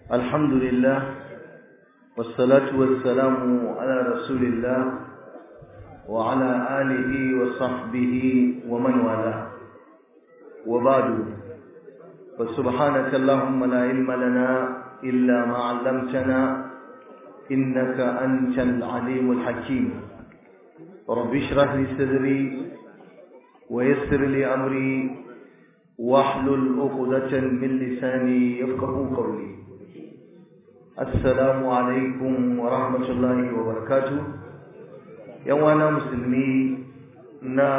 الحمد لله والصلاة والسلام على رسول الله وعلى آله وصحبه ومن والاه وبعد فسبحانك اللهم لا علم لنا إلا ما علمتنا إنك أنت العليم الحكيم رب اشرح لي صدري ويسر لي أمري واحلل عقدة من لساني يفقه قولي السلام عليكم ورحمة الله وبركاته yawana musulmi na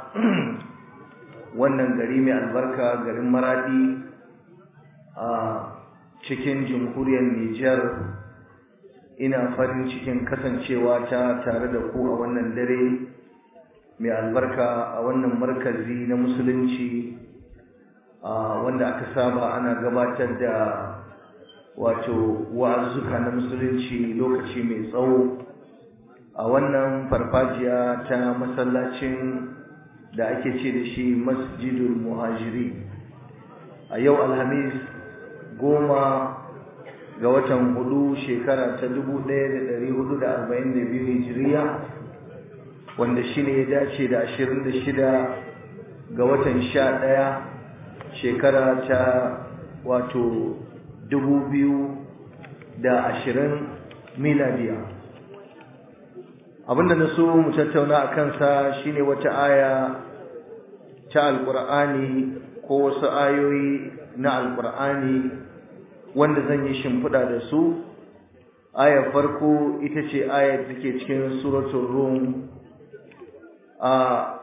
wannan gari mai albarka garin maradi a cikin jamhuriyar Nijar ina farin cikin kasancewa ta tare da ku a wannan dare mai albarka a wannan markazi na musulunci wanda aka saba ana gabatar da wato wa'azuka na musulunci lokaci mai tsawo a wannan farfajiya ta masallacin da ake ce da shi masjidul muhajiri a yau alhamis goma ga watan hudu shekara ta dubu ɗaya da ɗari hudu da arba'in da biyu hijiriya wanda shi ne ya dace da ashirin da shida ga watan sha ɗaya shekara ta wato dubu biyu da ashirin miladiya abinda na so mu tattauna a kansa shine wata aya ta alkur'ani ko wasu ayoyi na alkur'ani wanda zan yi shimfiɗa da su ayar farko ita ce ayar take cikin suratul rum a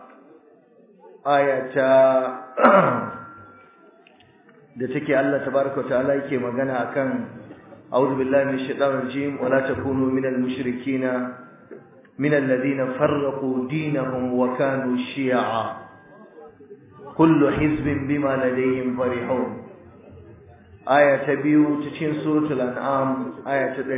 aya ta da take Allah tabaraka ta'ala yake magana akan a'udhu billahi minash shaitanir rajim wala takunu minal mushrikina minal ladina farraqu dinahum wa kanu shi'a kullu hizbin bima ladayhim farihun aya ta biyu cikin suratul an'am aya ta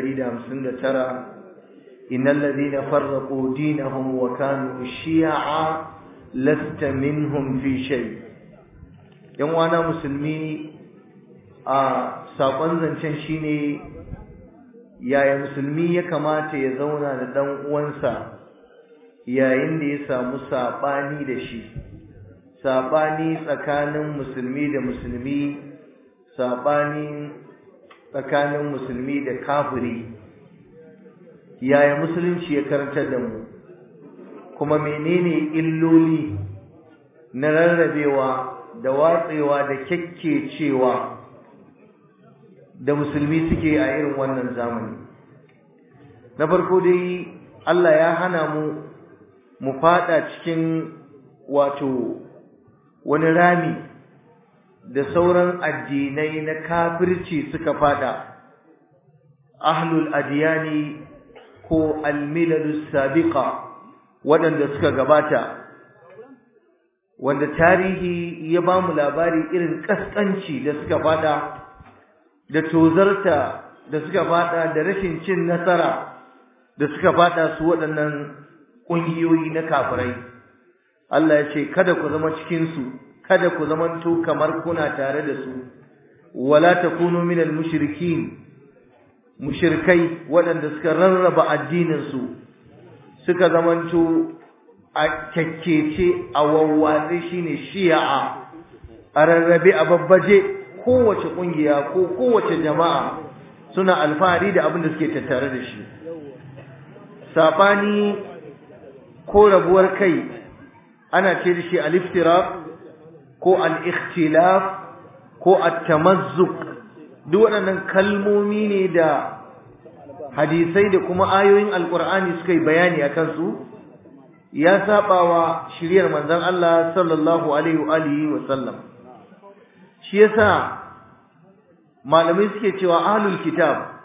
159 innal ladina farraqu dinahum wa kanu shi'a lasta minhum fi shay' yan wana musulmi a sakon zancen shine yaya musulmi ya kamata ya zauna da dan uwansa yayin da ya samu sabani da shi sabani tsakanin musulmi da musulmi sabani tsakanin musulmi da kafiri yaya musulunci ya karantar da mu kuma menene illoli na rarrabewa da watsewa da kyakkecewa da musulmi suke a irin wannan zamani na farko dai Allah ya hana mu mu fada cikin wato wani rami da sauran addinai na kafirci suka fada ahlul adiyani ko almilalus sabiqa waɗanda suka gabata wanda tarihi ya ba mu labari irin kaskanci da suka fada da tozarta da suka fada da rashin cin nasara da suka fada su waɗannan ƙungiyoyi na kafirai Allah ya ce kada ku zama cikin su kada ku zamanto kamar kuna tare da su wala takunu minal mushrikin mushrikai waɗanda suka rarraba addinin su suka zamanto a kyakkece a wawwatse shine shi'a a rarrabe a babbaje kowace kungiya ko kowace jama'a suna alfahari da abin da suke tattare da shi sabani ko rabuwar kai ana ce da shi al-iftiraq ko al-ikhtilaf ko at-tamazzuk duk waɗannan kalmomi ne da hadisai da kuma ayoyin alkur'ani suka yi bayani akan su ya sabawa shiriyar manzon Allah sallallahu alaihi wa alihi wa sallam shi yasa malamai suke cewa ahlul kitab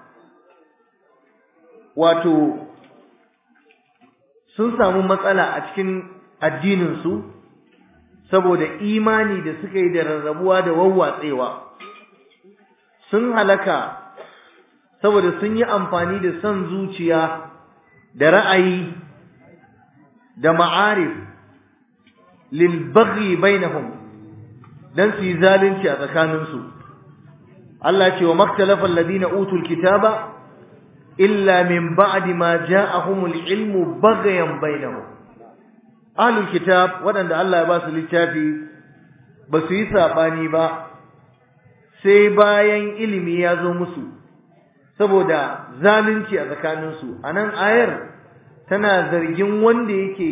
wato sun samu matsala a cikin addinin su saboda imani da suka yi da rarrabuwa da wawwatsewa sun halaka saboda sun yi amfani da son zuciya da ra'ayi da ma'arif lil baghi bainahum dan su yi zalunci a tsakaninsu Allah ce wa maktalafa alladhina utul kitaba illa min ba'di ma ja'ahumul ilmu baghyan bainahum ahlul kitab wadanda Allah ya ba su littafi ba su yi sabani ba sai bayan ilimi ya zo musu saboda zalunci a tsakaninsu anan ayar tana zargin wanda yake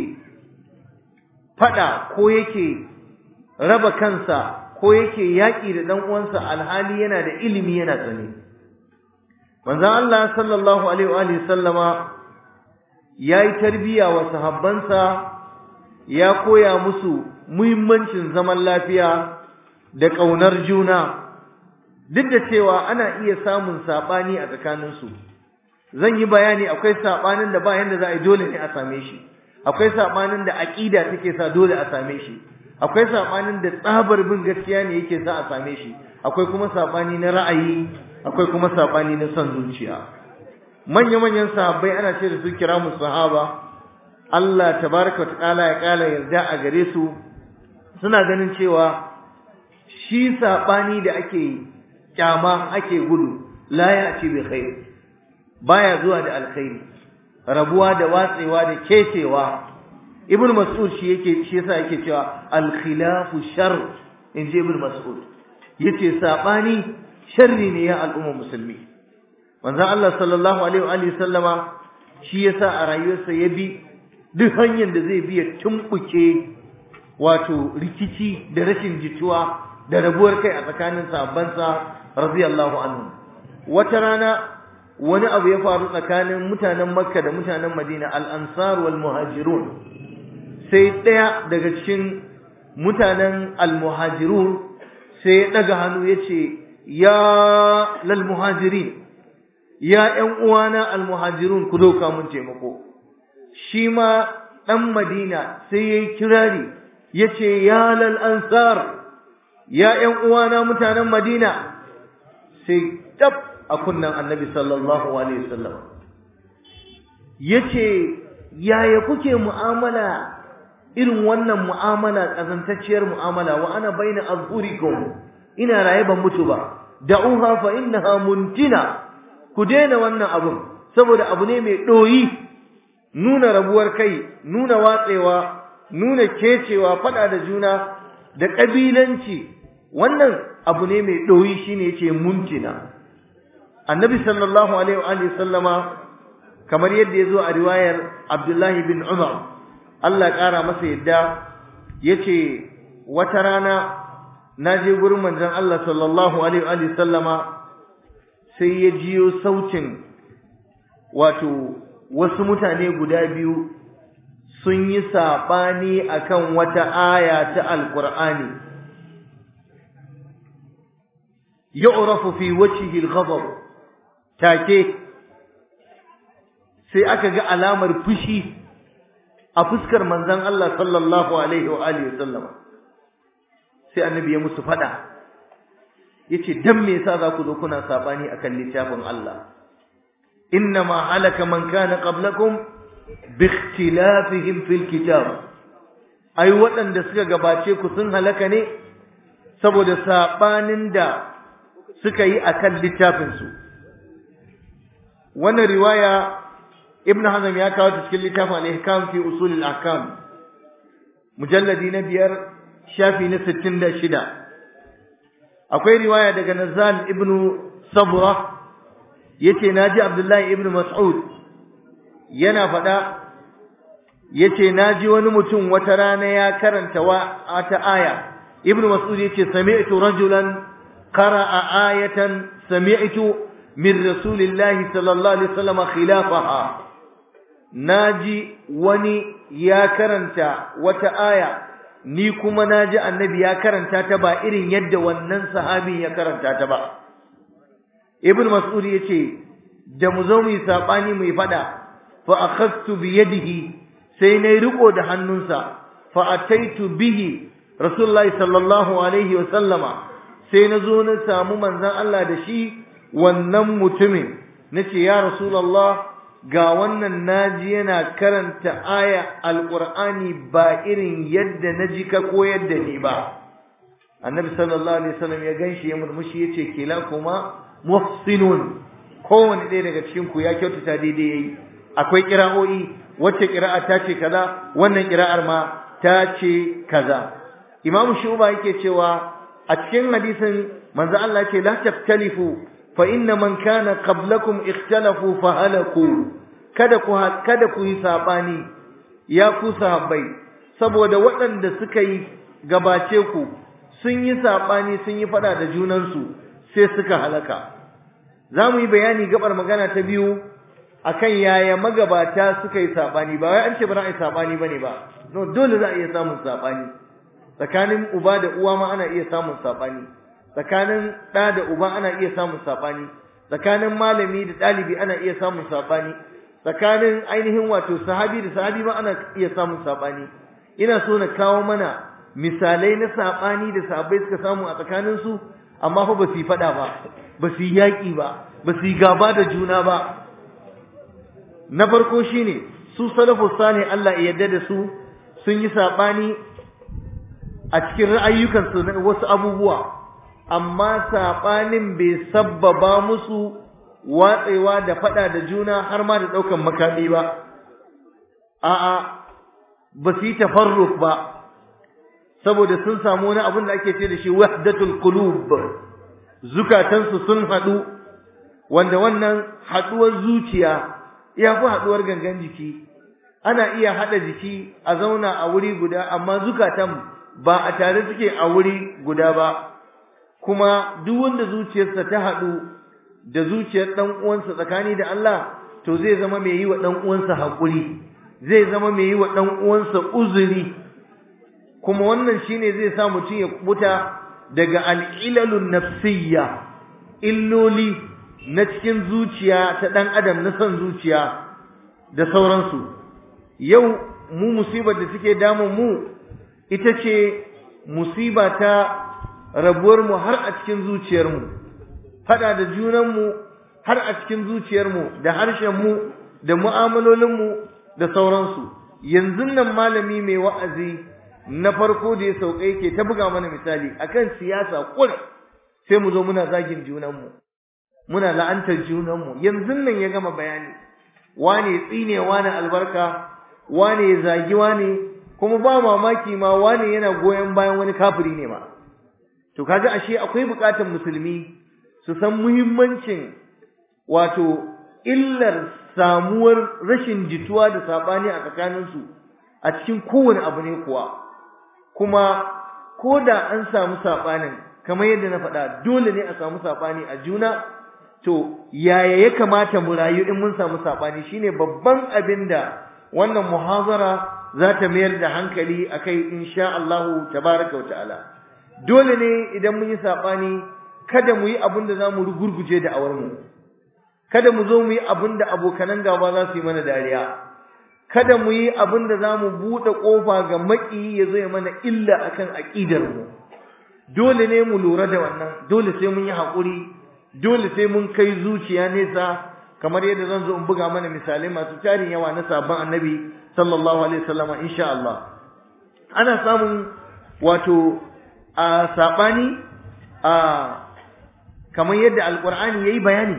fada ko yake raba kansa ko yake yaƙi da ɗan uwansa alhali yana da ilimi yana tsane manzon Allah sallallahu alaihi wa alihi sallama yayi tarbiya wa sahabbansa ya koya musu muhimmancin zaman lafiya da ƙaunar juna duk da cewa ana iya samun saɓani a tsakaninsu zan yi bayani akwai saɓanin da ba yanda za a yi dole ne a same shi akwai saɓanin da aƙida take sa dole a same shi akwai saɓanin da tsabar bin gaskiya ne yake sa a same shi akwai kuma saɓani na ra'ayi akwai kuma saɓani na son zuciya manya-manyan sahabbai ana ce da su kira mu sahaba Allah tabaraka wa ta'ala ya kala yarda a gare su suna ganin cewa shi saɓani da ake kyama ake gudu la ya ci bi khair baya zuwa da alkhairi rabuwa da watsewa da kecewa ibn mas'ud shi yake shi yasa yake cewa al-khilafu shar in ji ibn mas'ud yace sabani sharri ne ya al'umma musulmi manzon Allah sallallahu alaihi wa alihi sallama shi yasa a rayuwarsa ya bi duk hanyar da zai bi ya tumbuke wato rikici da rashin jituwa da rabuwar kai a tsakanin sahabbansa radiyallahu anhu wata rana wani abu ya faru tsakanin mutanen makka da mutanen madina al-ansar wal muhajirun sai ɗaya daga cikin mutanen al-muhajirun sai ya ɗaga hannu ya ce ya lal muhajirin ya ƴan uwana al-muhajirun ku dauka mun taimako shi ma ɗan madina sai ya yi kirari ya ce ya lal ansar ya ƴan uwana mutanen madina sai tab a kunnan annabi sallallahu alaihi wasallam yace yaya kuke mu'amala irin wannan mu'amala kazantacciyar mu'amala wa ana baina azhurikum ina raye ban mutu ba da'uha fa innaha muntina ku daina wannan abun saboda abu ne mai doyi nuna rabuwar kai nuna watsewa nuna kecewa fada da juna da kabilanci wannan abu ne mai doyi shine yace muntina annabi sallallahu alaihi wa alihi sallama kamar yadda yazo a riwayar Abdullahi bin Umar Allah kara masa yadda yace wata rana naje gurin manzon Allah sallallahu alaihi wa alihi sallama sai ya jiyo sautin wato wasu mutane guda biyu sun yi sabani akan wata aya ta alqur'ani yu'rafu fi wajhihi al-ghadab take sai aka ga alamar fushi a fuskar manzon Allah sallallahu alaihi wa alihi wasallama sai annabi ya musu fada yace dan me yasa za ku zo kuna sabani akan littafin Allah innama halaka man kana qablakum bi ikhtilafihim fil kitab ai waɗanda suka gabace ku sun halaka ne saboda sabanin da suka yi akan littafin su wannan riwaya ibnu hazm ya kawo ta cikin littafin al-ihkam fi usul al-ahkam mujalladi na biyar shafi na 66 akwai riwaya daga nazal ibnu sabra yace naji abdullahi ibnu mas'ud yana fada yace naji wani mutum wata rana ya karanta wata aya ibnu mas'ud yace sami'tu rajulan qara'a ayatan sami'tu min rasulillahi sallallahu alaihi wasallam khilafaha naji wani ya karanta wata aya ni kuma naji annabi ya karanta ta ba irin yadda wannan sahabin ya karanta ta ba ibn mas'ud yace da mu zo mu yi sabani mu yi fada fa akhadtu bi yadihi sai nayi riko da hannunsa fa ataitu bihi rasulullahi sallallahu alaihi wa sallama sai na zo na samu manzon Allah da shi wannan mutumin nace ya rasulullah ga wannan naji yana karanta aya alqur'ani ba irin yadda naji ka koyar da ni ba annabi sallallahu alaihi wasallam ya ganshi ya murmushi yace kila kuma muhsinun kowanne ɗaya daga cikin ku ya kyautata daidai yayi akwai kira'o'i wacce kira'a ta ce kaza wannan kira'ar ma ta ce kaza imamu shuba yake cewa a cikin hadisin manzo Allah ya ce la taftalifu fa inna man kana qablakum ikhtalafu fa halaku kada ku kada ku yi sabani ya ku sahabbai saboda waɗanda suka yi gabace ku sun yi sabani sun yi fada da junansu sai suka halaka za mu yi bayani gabar magana ta biyu akan yaya magabata suka yi sabani ba wai an ce ba za a yi sabani bane ba no dole za a iya samun sabani tsakanin uba da uwa ma ana iya samun sabani tsakanin ɗa da uba ana iya samun sabani tsakanin malami da ɗalibi ana iya samun sabani tsakanin ainihin wato sahabi da sahabi ma ana iya samun sabani ina so na kawo mana misalai na sabani da sahabbai suka samu a tsakanin su amma fa ba su yi faɗa ba ba su yi yaƙi ba ba su yi gaba da juna ba na farko shine su salafu salih Allah ya yarda da su sun yi sabani a cikin ra'ayyukansu na wasu abubuwa amma sabanin bai sabbaba musu watsewa da fada da juna har ma da daukan makami ba a'a ba su yi tafarruk ba saboda sun samu wani abin da ake ce da shi wahdatul qulub zukatansu sun haɗu wanda wannan haɗuwar zuciya ya fi haɗuwar gangan jiki ana iya haɗa jiki a zauna a wuri guda amma zukatan ba a tare suke a wuri guda ba kuma duk wanda zuciyarsa ta haɗu da zuciyar ɗan uwansa tsakani da Allah to zai zama mai yi wa ɗan uwansa haƙuri zai zama mai yi wa ɗan uwansa uzuri kuma wannan shine zai sa mutum ya kubuta daga al'ilalun nafsiyya illoli na cikin zuciya ta ɗan adam na son zuciya da sauransu yau mu musibar da take damun mu ita ce musiba ta rabuwar mu har a cikin zuciyarmu fada da junanmu har a cikin zuciyarmu da harshenmu da mu'amalolinmu da sauransu yanzu nan malami mai wa'azi na farko da ya sauka yake ta buga mana misali akan siyasa kur sai mu zo muna zagin junanmu muna la'antar junanmu yanzu nan ya gama bayani wane tsine wane albarka wane ya zagi wane kuma ba mamaki ma wane yana goyon bayan wani kafiri ne ma to kaga ashe akwai bukatar musulmi su san muhimmancin wato illar samuwar rashin jituwa da sabani a tsakaninsu a cikin kowane abu ne kuwa kuma ko da an samu sabanin kamar yadda na faɗa dole ne a samu sabani a juna to yaya ya kamata mu rayu in mun samu sabani shine babban abin da wannan muhazara za ta mayar da hankali akai insha Allah tabaraka wa ta'ala dole ne idan mun yi sabani kada mu yi abin da zamu rugurguje da awar mu kada mu zo mu yi abin da abokanan gaba za su yi mana dariya kada mu yi abin da zamu bude kofa ga maki ya zo ya mana illa akan aqidar mu dole ne mu lura da wannan dole sai mun yi hakuri dole sai mun kai zuciya nesa kamar yadda zan zo in buga mana misalai masu tarin yawa na sabon annabi sallallahu alaihi wasallam insha Allah ana samun wato a sabani a kamar yadda alqur'ani yayi bayani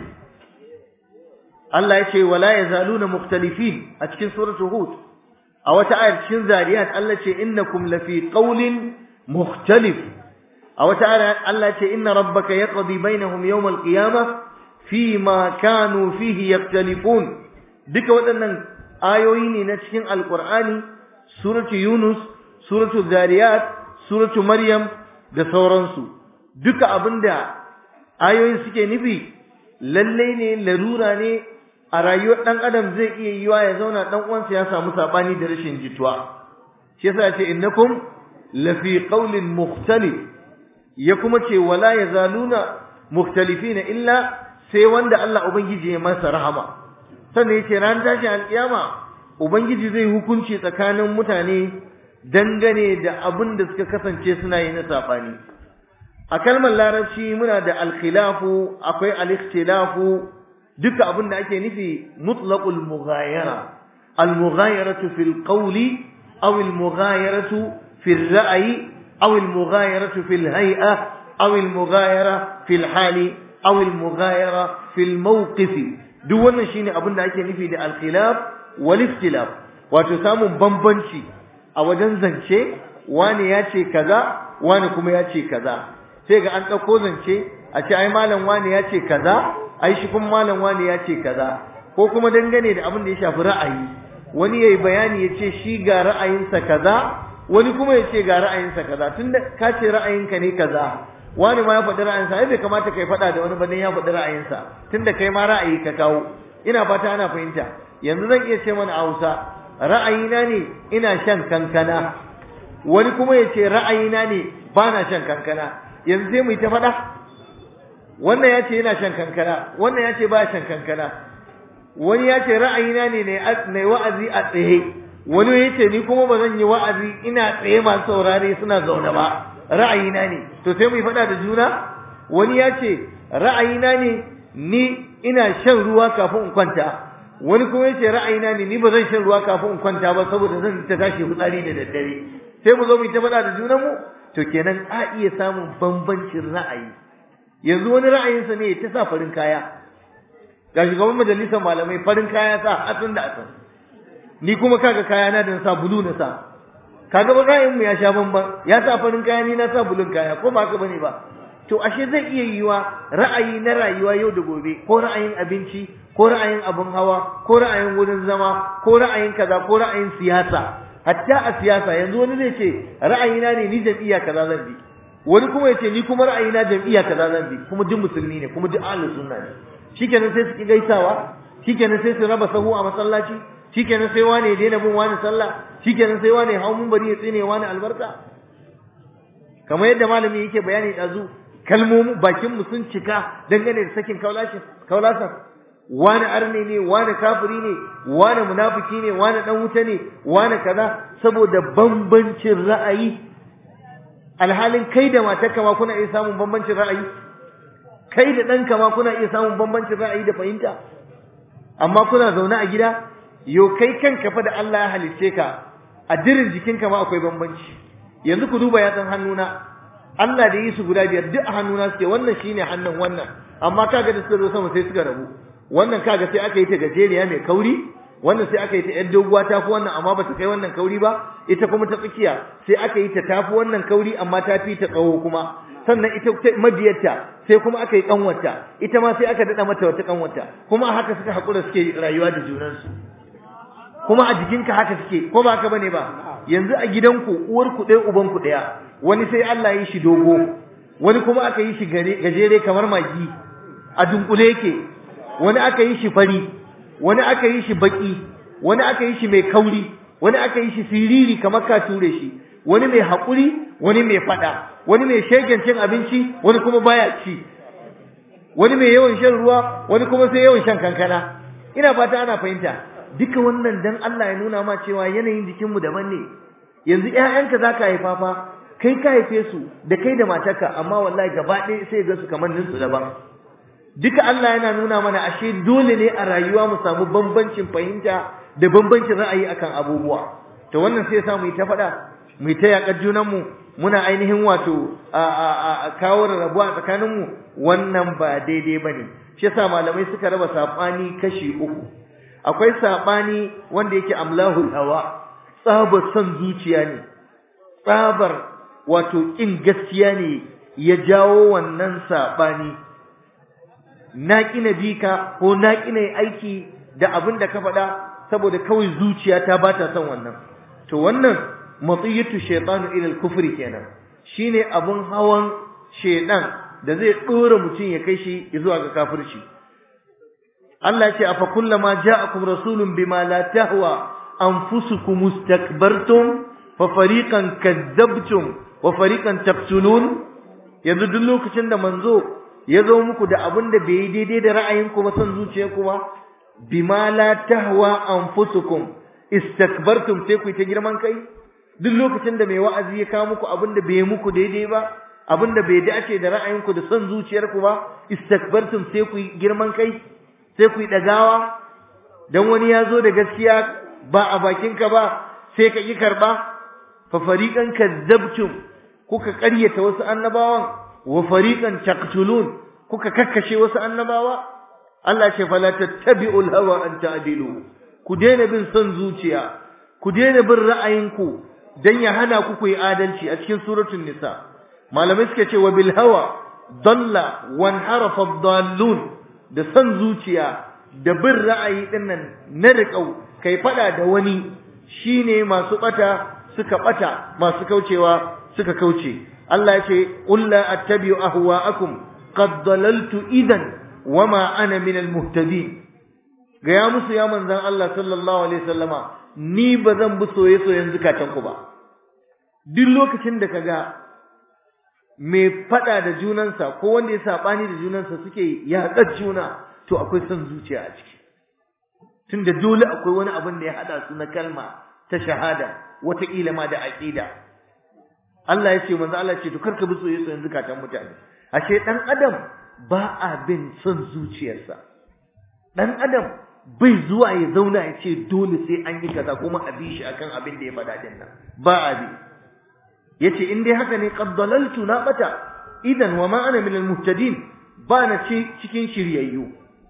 Allah yace wala yazaluna mukhtalifin a cikin suratul hud a wata ayar cikin zariyat Allah ce innakum lafi qawlin mukhtalif a wata ayar Allah ce inna rabbaka yaqdi bainahum yawm alqiyamah fima kanu fihi yaktalifun duka waɗannan ayoyi ne na cikin alqur'ani suratu yunus suratu zariyat suratu maryam da sauransu duka abinda ayoyin suke nufi lalle ne larura ne a rayuwar dan adam zai iya yiwa ya zauna dan uwansa ya samu sabani da rashin jituwa shi yasa ce innakum lafi qawlin mukhtalif ya kuma ce wala yazaluna mukhtalifina illa sai wanda Allah Ubangiji ya masa rahama sannan yace ran tashin alkiyama Ubangiji zai hukunci tsakanin mutane dangane da abin da suka kasance suna yi na sabani a kalmar larabci muna da alkhilafu akwai alikhtilafu duka abin da ake nufi mutlaqul mughayara almughayaratu fil qawli aw almughayaratu fil ra'yi aw al-mughayaratu fil hay'a aw al-mughayara fil hali aw al-mughayara fil mawqif duk wannan shine abin da ake nufi da al-khilaf wal ikhtilaf wato samun bambanci a wajen zance wani ya ce kaza wani kuma ya ce kaza sai ga an ɗauko zance a ce ai malam wani ya ce kaza ai shi kuma malam wani ya ce kaza ko kuma dangane da abin da ya shafi ra'ayi wani yayi bayani ya ce shi ga ra'ayinsa kaza wani kuma ya ce ga ra'ayinsa kaza tunda ka ce ra'ayinka ne kaza wani ma ya faɗi ra'ayinsa ai bai kamata kai faɗa da wani ba dan ya faɗi ra'ayinsa tunda kai ma ra'ayi ka kawo ina fata ana fahimta yanzu zan iya ce mana a Hausa ra'ayina ne ina shan kankana wani kuma ya ce ra'ayina ne ba na shan kankana yanzu sai mu yi ta faɗa wannan ya ce yana shan kankana wannan ya ce ba shan kankana wani ya ce ra'ayina ne na wa'azi a tsaye wani ya ce ni kuma ba zan yi wa'azi ina tsaye masu saurare suna zaune ba ra'ayina ne to sai mu yi faɗa da juna wani ya ce ra'ayina ne ni ina shan ruwa kafin in kwanta wani kuma ya ce ra'ayina ne ni ba zan shan ruwa kafin in kwanta ba saboda zan ta tashi fitsari da daddare sai mu zo mu yi ta faɗa da junanmu to kenan a iya samun bambancin ra'ayi yanzu wani ra'ayinsa ne ta sa farin kaya ga shugaban majalisar malamai farin kaya sa asin da asin ni kuma kaga kaya na da sa bulu na sa kaga ba ra'ayin mu ya sha bamban ya sa farin kaya ni na sa bulun kaya ko ba haka bane ba to ashe zai iya yiwa ra'ayi na rayuwa yau da gobe ko ra'ayin abinci ko ra'ayin abun hawa ko ra'ayin wurin zama ko ra'ayin kaza ko ra'ayin siyasa hatta a siyasa yanzu wani zai ce ra'ayina ne ni jam'iyya kaza zan bi wani kuma ya ce ni kuma ra'ayina jam'iyya kaza zan bi kuma duk musulmi ne kuma duk ahlus sunna ne shikenan sai su ki gaisawa shikenan sai su raba sahu a masallaci shikenan sai wani ya daina bin wani sallah shikenan sai wani hau mun bari ya tsine wani albarka kamar yadda malami yake bayani dazu kalmomin bakin mu sun cika dangane da sakin kaulashin kaulasan wani arne ne wani kafiri ne wani munafiki ne wani dan wuta ne wani kaza saboda bambancin ra'ayi alhalin kai da matarka ma kuna iya samun bambancin ra'ayi kai da ɗanka ma kuna iya samun bambancin ra'ayi da fahimta amma kuna zaune a gida yo kai kanka fa da Allah ya halicce ka a dirin jikinka ma akwai bambanci yanzu ku duba yatsan hannuna Allah da yi su guda biyar duk a hannuna suke wannan shine hannun wannan amma kaga da suka zo sama sai suka rabu wannan kaga sai aka yi ta gajeriya mai kauri wannan sai aka yi ta yar doguwa ta fi wannan amma bata kai wannan kauri ba ita kuma ta tsakiya sai aka yi ta tafi wannan kauri amma ta fi ta tsawo kuma sannan ita mabiyarta sai kuma aka yi kanwarta ita ma sai aka dada mata wata kanwarta kuma haka suka hakura suke rayuwa da junansu kuma a jikinka haka suke ko ba haka bane ba yanzu a gidanku uwar ku ɗaya uban ku ɗaya wani sai Allah ya yi shi dogo wani kuma aka yi shi gajere kamar magi a dunkule yake wani aka yi shi fari wani aka yi shi baki wani aka yi shi mai kauri wani aka yi shi siriri kamar ka ture shi wani mai haƙuri wani mai faɗa wani mai shegen cin abinci wani kuma baya ci wani mai yawan shan ruwa wani kuma sai yawan shan kankana ina fata ana fahimta duka wannan dan Allah ya nuna ma cewa yanayin jikinmu daban ne yanzu ƴaƴanka zaka haifa fa kai ka haife su da kai da matarka amma wallahi gaba ɗaya sai ga su kamar ninsu daban duka Allah yana nuna mana ashe dole ne a rayuwa mu samu bambancin fahimta da bambancin ra'ayi akan abubuwa to wannan sai ya mu yi ta faɗa mu ta yaƙar junanmu muna ainihin wato a kawo rarrabuwa tsakaninmu wannan ba daidai ba ne shi yasa malamai suka raba saɓani kashi uku akwai saɓani wanda yake amlahul hawa tsabar son zuciya ne tsabar wato ƙin gaskiya ne ya jawo wannan saɓani na ƙina bika ko na ƙina aiki da abin da ka faɗa saboda kawai zuciya ta ba ta son wannan to wannan matiyatu shaytanu ila al-kufri kenan shine abun hawan shaydan da zai dora mutum ya kai shi zuwa ga kafirci Allah ce afa kullama ja'akum rasulun bima la tahwa anfusukum mustakbartum fa fariqan kadzabtum wa fariqan taqtulun yanzu duk lokacin da manzo ya zo muku da abin da bai daidai da ra'ayinku ba son zuciyarku ba bima la tahwa anfusukum istakbartum sai ku ta girman kai duk lokacin da mai wa'azi ya kawo muku abin da bai muku daidai ba abin da bai dace da ra'ayinku da son zuciyarku ba istakbartum sai ku girman kai sai ku dagawa dan wani ya zo da gaskiya ba a bakinka ba sai ka ki karba fa fariqan kadzabtum kuka ƙaryata wasu annabawan wa fariqan taqtulun kuka kakkashe wasu annabawa Allah ce fala tattabi'ul hawa an ta'dilu ku daina bin son zuciya ku daina bin ra'ayinku dan ya hana ku ku yi adalci a cikin suratul nisa malamai suka ce wa bil hawa dalla wan harafa dallun da son zuciya da bin ra'ayi dinnan na riƙau kai fada da wani shine masu bata suka bata masu kaucewa suka kauce Allah ya ce qul la attabi'u ahwa'akum qad dalaltu idan wama ana min almuhtadin gaya musu ya manzon Allah sallallahu alaihi wasallama ni ba zan bi soye soyen zukatan ku ba duk lokacin da kaga mai fada da junansa ko wanda ya sabani da junansa suke yaƙar juna to akwai son zuciya a ciki tunda dole akwai wani abin da ya hada su na kalma ta shahada wataƙila ma da aqida Allah ya ce manzo Allah ya ce to karka bi soye soyen zukatan mutane ashe dan adam ba a bin son zuciyarsa dan adam bai zuwa ya zauna ya ce dole sai an yi kaza kuma a bi shi akan abin da ya faɗa din nan ba a bi yace in dai haka ne qad dalaltu na bata idan wa ma ana min almuhtadin ba na ce cikin shiryayyu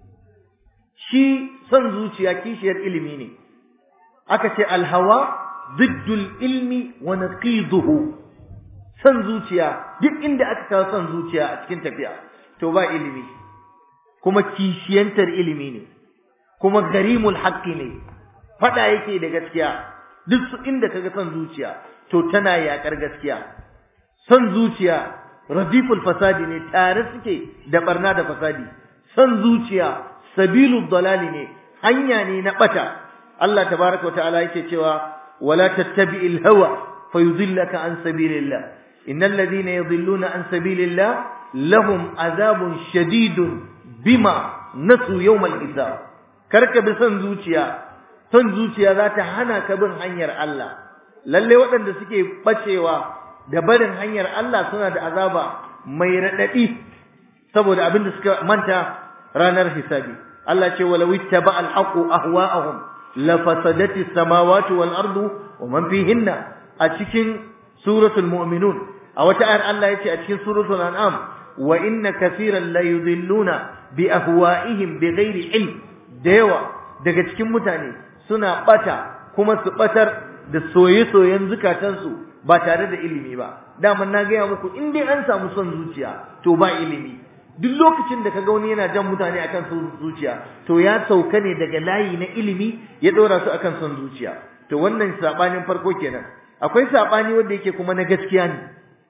shi son zuciya kishiyar ilimi ne aka ce alhawa diddul ilmi wa naqiduhu son zuciya duk inda aka kawo son zuciya a cikin tafiya to ba ilimi kuma kishiyantar ilimi ne kuma garimul haqqi ne fada yake da gaskiya duk su inda kaga son zuciya to tana yakar gaskiya son zuciya radiful fasadi ne tare suke da barna da fasadi son zuciya sabilul dalali ne hanya ne na bata Allah tabaraka ta'ala yake cewa wala tattabi'il hawa fayudillaka an sabilillah innal ladhina yudilluna an sabilillah lahum azabun shadidun bima nasu yawmal hisab karka bi son zuciya son zuciya za ta hana ka bin hanyar Allah lalle waɗanda suke bacewa da barin hanyar Allah suna da azaba mai radadi saboda abin da suka manta ranar hisabi Allah ce walau ittaba al-haqu ahwa'ahum la fasadati samawati wal ardu wa man fihinna a cikin suratul mu'minun a wata ayar Allah yace a cikin suratul an'am wa inna kaseeran la yudilluna bi ahwa'ihim bighairi ilm da yawa daga cikin mutane suna bata kuma su batar da soye-soyen zukatansu ba tare da ilimi ba daman na gaya muku in dai an samu son zuciya to ba ilimi duk lokacin da kaga wani yana jan mutane akan son zuciya to ya sauka ne daga layi na ilimi ya dora su akan son zuciya to wannan sabanin farko kenan akwai sabani wanda yake kuma na gaskiya ne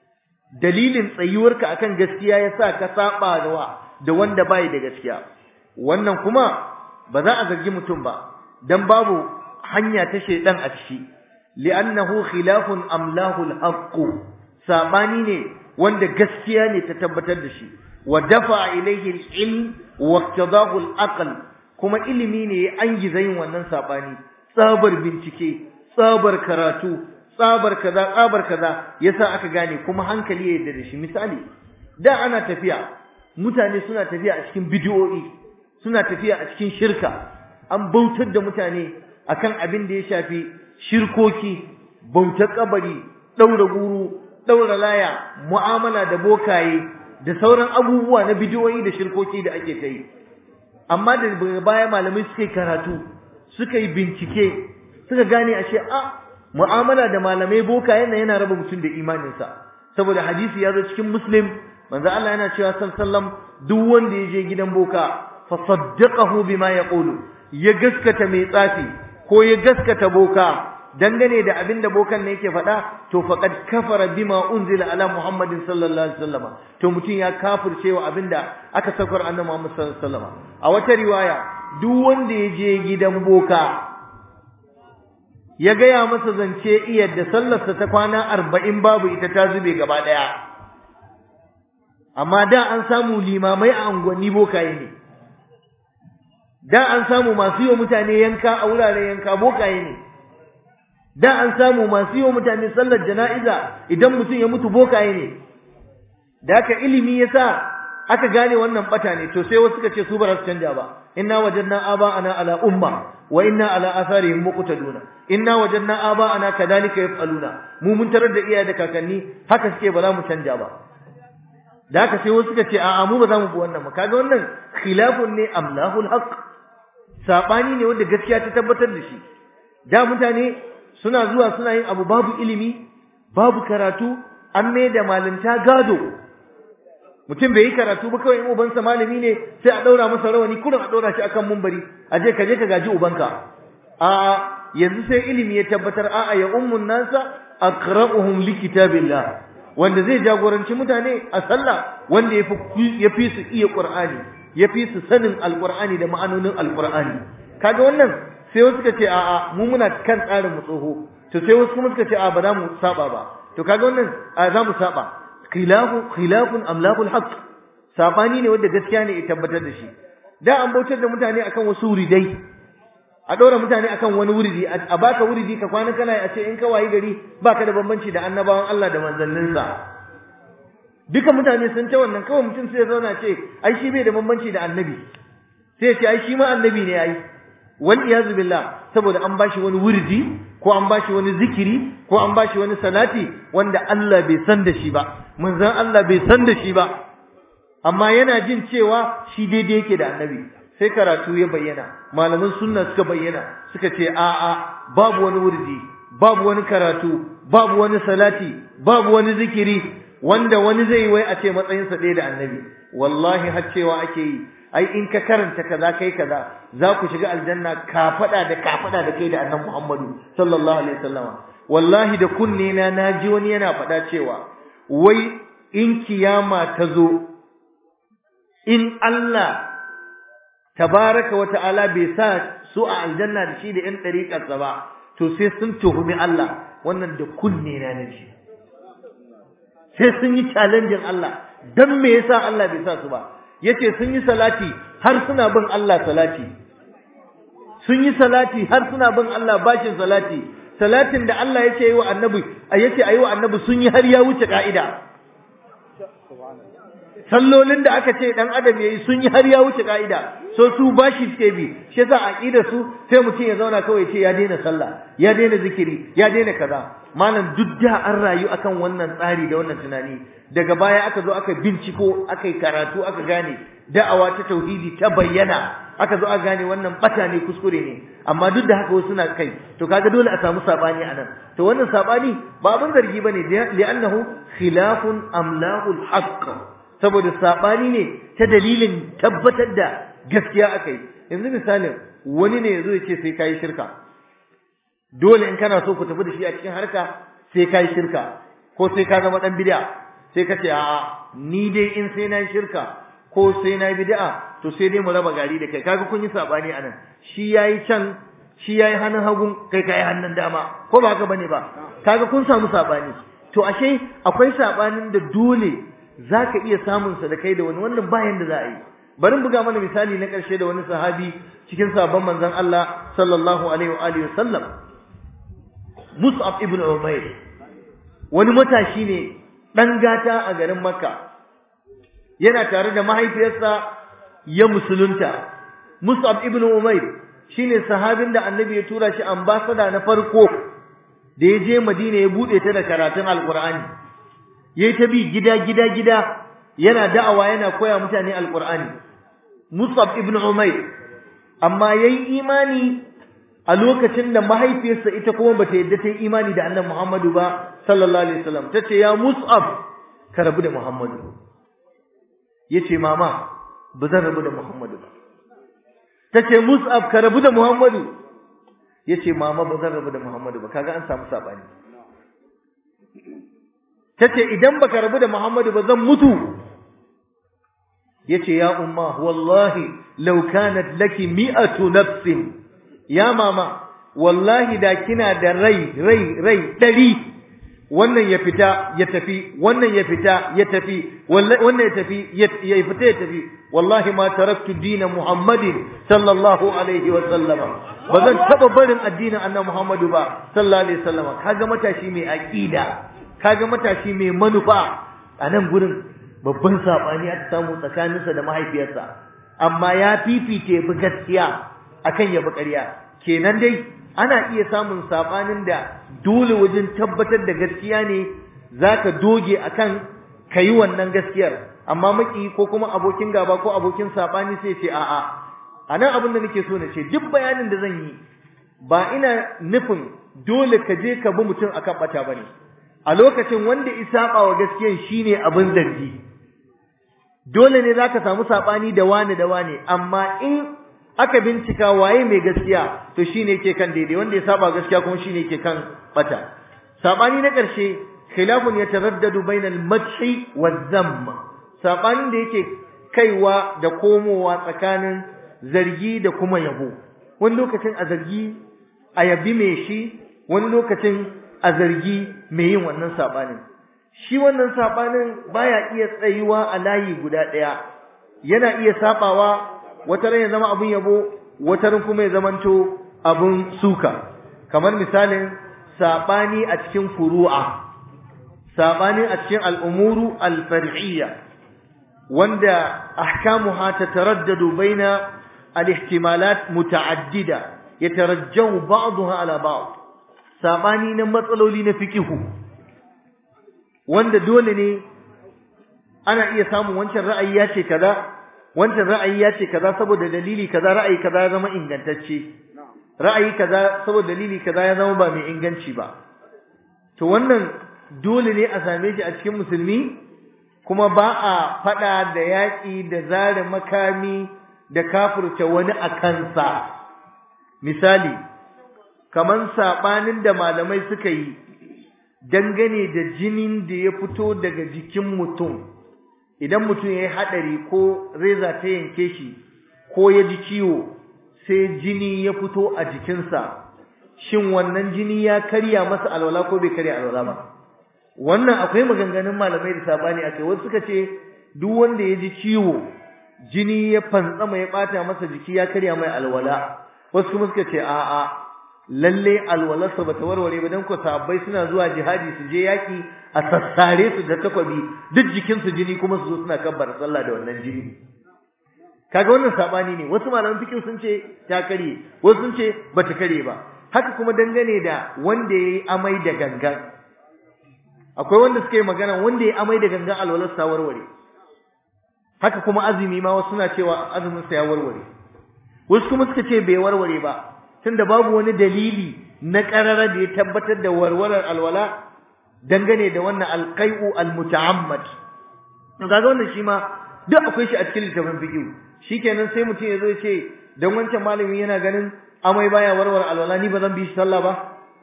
dalilin tsayuwarka akan gaskiya yasa ka saba da wa da wanda bai da gaskiya wannan kuma ba za a zargi mutum ba dan babu hanya ta shedan a ciki li'annahu khilafun amlahu al-haqq sabani ne wanda gaskiya ne ta tabbatar da shi wa dafa ilayhi al-ilm wa iqtadahu al-aql kuma ilimi ne ya angiza yin wannan sabani tsabar bincike tsabar karatu tsabar kaza tsabar kaza yasa aka gane kuma hankali ya yarda da shi misali da ana tafiya mutane suna tafiya a cikin bidiyoyi suna tafiya a cikin shirka an bautar da mutane akan abin da ya shafi shirkoki bautar kabari daura guru daura laya mu'amala da bokaye da sauran abubuwa na bidiyoyi da shirkoki da ake ta yi amma da baya malamai suka yi karatu suka yi bincike suka gane ashe a mu'amala da malamai bokaye nan yana raba mutum da imaninsa saboda hadisi ya zo cikin muslim manzo Allah yana cewa sallallahu duk wanda ya je gidan boka fa saddaqahu bima yaqulu ya gaskata mai tsafi ko ya gaskata boka dangane da abin da bokan ne yake faɗa to faqad kafara bima unzila ala muhammadin sallallahu alaihi wasallam to mutum ya kafirce wa abin da aka saukar annabi muhammad sallallahu alaihi wasallam a wata riwaya duk wanda ya je gidan boka ya gaya masa zance iya da sallarsa ta kwana arba'in babu ita ta zube gaba ɗaya amma da an samu limamai a unguwanni bokaye ne da an samu masu yi wa mutane yanka a wuraren yanka bokaye ne da an samu masu yi wa mutane sallar jana'iza idan mutum ya mutu bokaye ne da haka ilimi ya sa aka gane wannan bata ne to sai wasu suka ce su ba za su canja ba inna wajadna aba'ana ala umma wa inna ala atharihim muqtaduna inna wajadna aba'ana kadhalika yaf'aluna mu mun tarar da iyaye da kakanni haka suke ba za mu canja ba da haka sai wasu suka ce a'a mu ba za mu bi wannan ba kaga wannan khilafun ne amlahul haqq sabani ne wanda gaskiya ta tabbatar da shi da mutane suna zuwa suna yin abu babu ilimi babu karatu an mai da malinta gado mutum bai yi karatu ba kawai in ubansa malami ne sai a daura masa rawani kurin a daura shi akan mumbari a je ka je ka gaji ubanka a yanzu sai ilimi ya tabbatar a'a ya ummun nasa aqra'uhum likitabillah wanda zai jagoranci mutane a sallah wanda ya fi su iya qur'ani ya fi su sanin alqur'ani da ma'anonin alqur'ani kaga wannan sai wasu suka ce a'a mu muna kan tsarin mu tsoho to sai wasu kuma suka ce a ba za mu saba ba to kaga wannan a za mu saba khilafu khilafun amlakul haqq sabani ne wanda gaskiya ne ya tabbatar da shi da an bautar da mutane akan wasu wuridai a ɗora mutane akan wani wuridi a baka wuridi ka kwana kana a ce in ka wayi gari baka da bambanci da annabawan Allah da manzanninsa duka mutane sun ce wannan kawai mutum sai ya zauna ce ai shi bai da bambanci da annabi sai ya ce ai shi ma annabi ne ai wal iyazu billah saboda an bashi wani wuridi ko an bashi wani zikiri ko an bashi wani salati wanda Allah bai san da shi ba manzon Allah bai san da shi ba amma yana jin cewa shi daidai yake da annabi sai karatu ya bayyana malaman sunna suka bayyana suka ce a'a babu wani wurdi babu wani karatu babu wani salati babu wani zikiri wanda wani zai wai a ce matsayinsa ɗaya da annabi wallahi har cewa ake yi ai in ka karanta kaza kai kaza za ku shiga aljanna ka faɗa da ka faɗa da kai da annabi Muhammadu sallallahu alaihi wasallam wallahi da kunne na naji wani yana faɗa cewa wai in kiyama ta zo in Allah tabaraka wa ta'ala bai sa su a aljanna da shi da ƴan ɗariƙarsa ba to sai sun tuhumi Allah wannan da kunne na naji sai sun yi challenging Allah dan me yasa Allah bai sa su ba yace sun yi salati har suna bin Allah salati sun yi salati har suna bin Allah bashin salati salatin da Allah yace yi wa annabi yace ayi wa annabi sun yi har ya wuce ka'ida sallolin da aka ce dan adam yayi sun yi har ya wuce ka'ida so su bashi suke bi shi yasa aqida su sai mutum ya zauna kawai ce ya daina sallah ya daina zikiri ya daina kaza malam duk da an rayu akan wannan tsari da wannan tunani daga baya aka zo aka binciko aka yi karatu aka gane da'awa ta tauhidi ta bayyana aka zo aka gane wannan bata ne kuskure ne amma duk da haka wasu na kai to kaga dole a samu sabani anan to wannan sabani ba abin zargi bane li'annahu khilafun amlahul haqq saboda sabani ne ta dalilin tabbatar da gaskiya akai yanzu misalin wani ne yazo ya ce sai kai shirka dole in kana so ku tafi da shi a cikin harka sai kai shirka ko sai ka zama dan bid'a sai ka ce a'a ni dai in sai na shirka ko sai na bid'a to sai dai mu raba gari da kai kaga kun yi sabani anan shi yayi can shi yayi hannun hagun kai kai hannun dama ko ba haka bane ba kaga kun samu sabani to ashe akwai sabanin da dole zaka iya samun sa da kai da wani wannan bayan da za a yi bari buga mana misali na karshe da wani sahabi cikin sabon manzon Allah sallallahu alaihi wa alihi wasallam Mus'ab ibn Umair wani matashi ne dan gata a garin Makka yana tare da mahaifiyarsa ya musulunta Mus'ab ibn Umair shine sahabin da Annabi ya tura shi ambassador na farko da ya je Madina ya bude ta da karatun Alqur'ani yayi ta bi gida gida gida yana da'awa yana koya mutane Alqur'ani Mus'ab ibn Umair amma yayi imani a lokacin da mahaifiyarsa ita kuma bata yadda ta yi imani da Annabi Muhammadu ba sallallahu alaihi wasallam tace ya Mus'ab ka rabu da Muhammadu yace mama ba zan rabu da Muhammadu ba tace Mus'ab ka rabu da Muhammadu yace mama ba zan rabu da Muhammadu ba kaga an samu sabani tace idan baka rabu da Muhammadu ba zan mutu yace ya umma wallahi law kanat laki mi'atu nafsin ya mama wallahi da kina da rai rai rai dari wannan ya fita ya tafi wannan ya fita ya tafi wannan ya tafi ya fita ya tafi wallahi ma taraktu dina muhammadin sallallahu alaihi wa sallama ba zan taba barin addinin annabi muhammadu ba sallallahu alaihi wa sallama kaga matashi mai aqida kaga matashi mai manufa a nan gurin babban sabani aka samu tsakaninsa da mahaifiyarsa amma ya fifite bi gaskiya akan yabi ƙarya kenan dai ana iya samun sabanin da dole wajen tabbatar da gaskiya ne zaka doge akan kayi wannan gaskiyar amma maki ko kuma abokin gaba ko abokin sabani sai ce a'a anan abin da nake so na ce duk bayanin da zan yi ba ina nufin dole ka je ka bi mutum akan bata bane a lokacin wanda isaba wa gaskiyan shine abin zargi dole ne zaka samu sabani da wani da wani amma in aka bincika waye mai gaskiya to shine yake kan daidai wanda ya saba gaskiya kuma shine yake kan bata sabani na karshe khilafun yataraddadu bainal madhi waz-zamm sabanin da yake kaiwa da komowa tsakanin zargi da kuma yabo wani lokacin a zargi a yabi mai shi wani lokacin a zargi mai yin wannan sabanin shi wannan sabanin baya iya tsayuwa a layi guda ɗaya yana iya sabawa wata ran ya zama abun yabo wata ran kuma ya zamanto abun suka kamar misalin sabani a cikin furu'a sabani a cikin al'umuru al-far'iyya wanda ahkamuha tataraddadu baina al-ihtimalat muta'addida yatarajjahu ba'daha ala ba'd sabani na matsaloli na fikihu wanda dole ne ana iya samun wancan ra'ayi ya ce kaza wancan ra'ayi ya ce kaza saboda dalili kaza ra'ayi kaza ya zama ingantacce ra'ayi kaza saboda dalili kaza ya zama ba mai inganci ba to wannan dole ne a same shi a cikin musulmi kuma ba a fada da yaƙi da zare makami da kafurta wani a kansa misali kaman sabanin da malamai suka yi dangane da jinin da ya fito daga jikin mutum idan mutum ya yi haɗari ko reza ta yanke shi ko ya ji ciwo sai jini ya fito a jikinsa shin wannan jini ya karya masa alwala ko bai karya alwala ba wannan akwai maganganun malamai da sabani akai wasu suka ce duk wanda ya ji ciwo jini ya fantsama ya bata masa jiki ya karya mai alwala wasu kuma suka ce a'a lalle alwalarsa bata warware ba dan ko sahabbai suna zuwa jihadi su je yaki a sassare su da takwabi duk jikin su jini kuma su zo suna kabbar sallah da wannan jini kaga wannan sabani ne wasu malaman fiqh sun ce ta kare wasu sun ce bata kare ba haka kuma dangane da wanda yayi amai da gangan akwai wanda suka yi magana wanda yayi amai da gangan alwalarsa warware haka kuma azumi ma wasu suna cewa azumin sa ya warware wasu kuma suka ce bai warware ba tunda babu wani dalili na karara da ya tabbatar da warwarar alwala dangane da wannan alqai'u almuta'ammad to kaga wannan shi ma duk akwai shi a cikin littafin fiqh shikenan sai mutum ya zo ya ce dan wancan malami yana ganin amai baya warware alwala ni ba zan bi shi sallah ba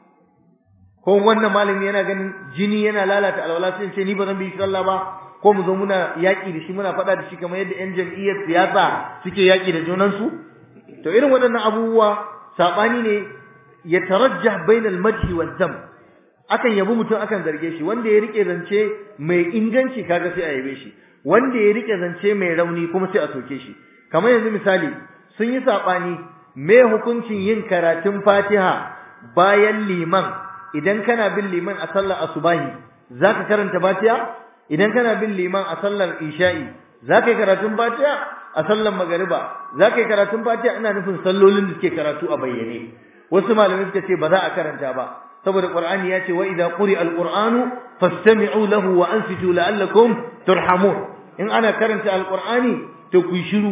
ko wannan malami yana ganin jini yana lalata alwala sai ce ni ba zan bi shi sallah ba ko mu zo muna yaƙi da shi muna faɗa da shi kamar yadda 'yan jam'iyyar siyasa suke yaƙi da junansu to irin waɗannan abubuwa saɓani ne ya tarajjah bainal madhi wa zam akan yabi mutum akan zarge shi wanda ya rike zance mai inganci kaga sai a yabe shi wanda ya rike zance mai rauni kuma sai a soke shi kamar yanzu misali sun yi saɓani me hukuncin yin karatun fatiha bayan liman idan kana bin liman a sallar asubahi zaka karanta fatiha idan kana bin liman a sallar isha'i zaka yi karatun fatiha a sallar magariba zaka yi karatun fatiha ina nufin sallolin da suke karatu a bayyane wasu malamai suka ce ba za a karanta ba saboda qur'ani ya ce wa idza quri'a alqur'anu fastami'u lahu wa ansitu la'allakum turhamun in ana karanta alqur'ani to ku shiru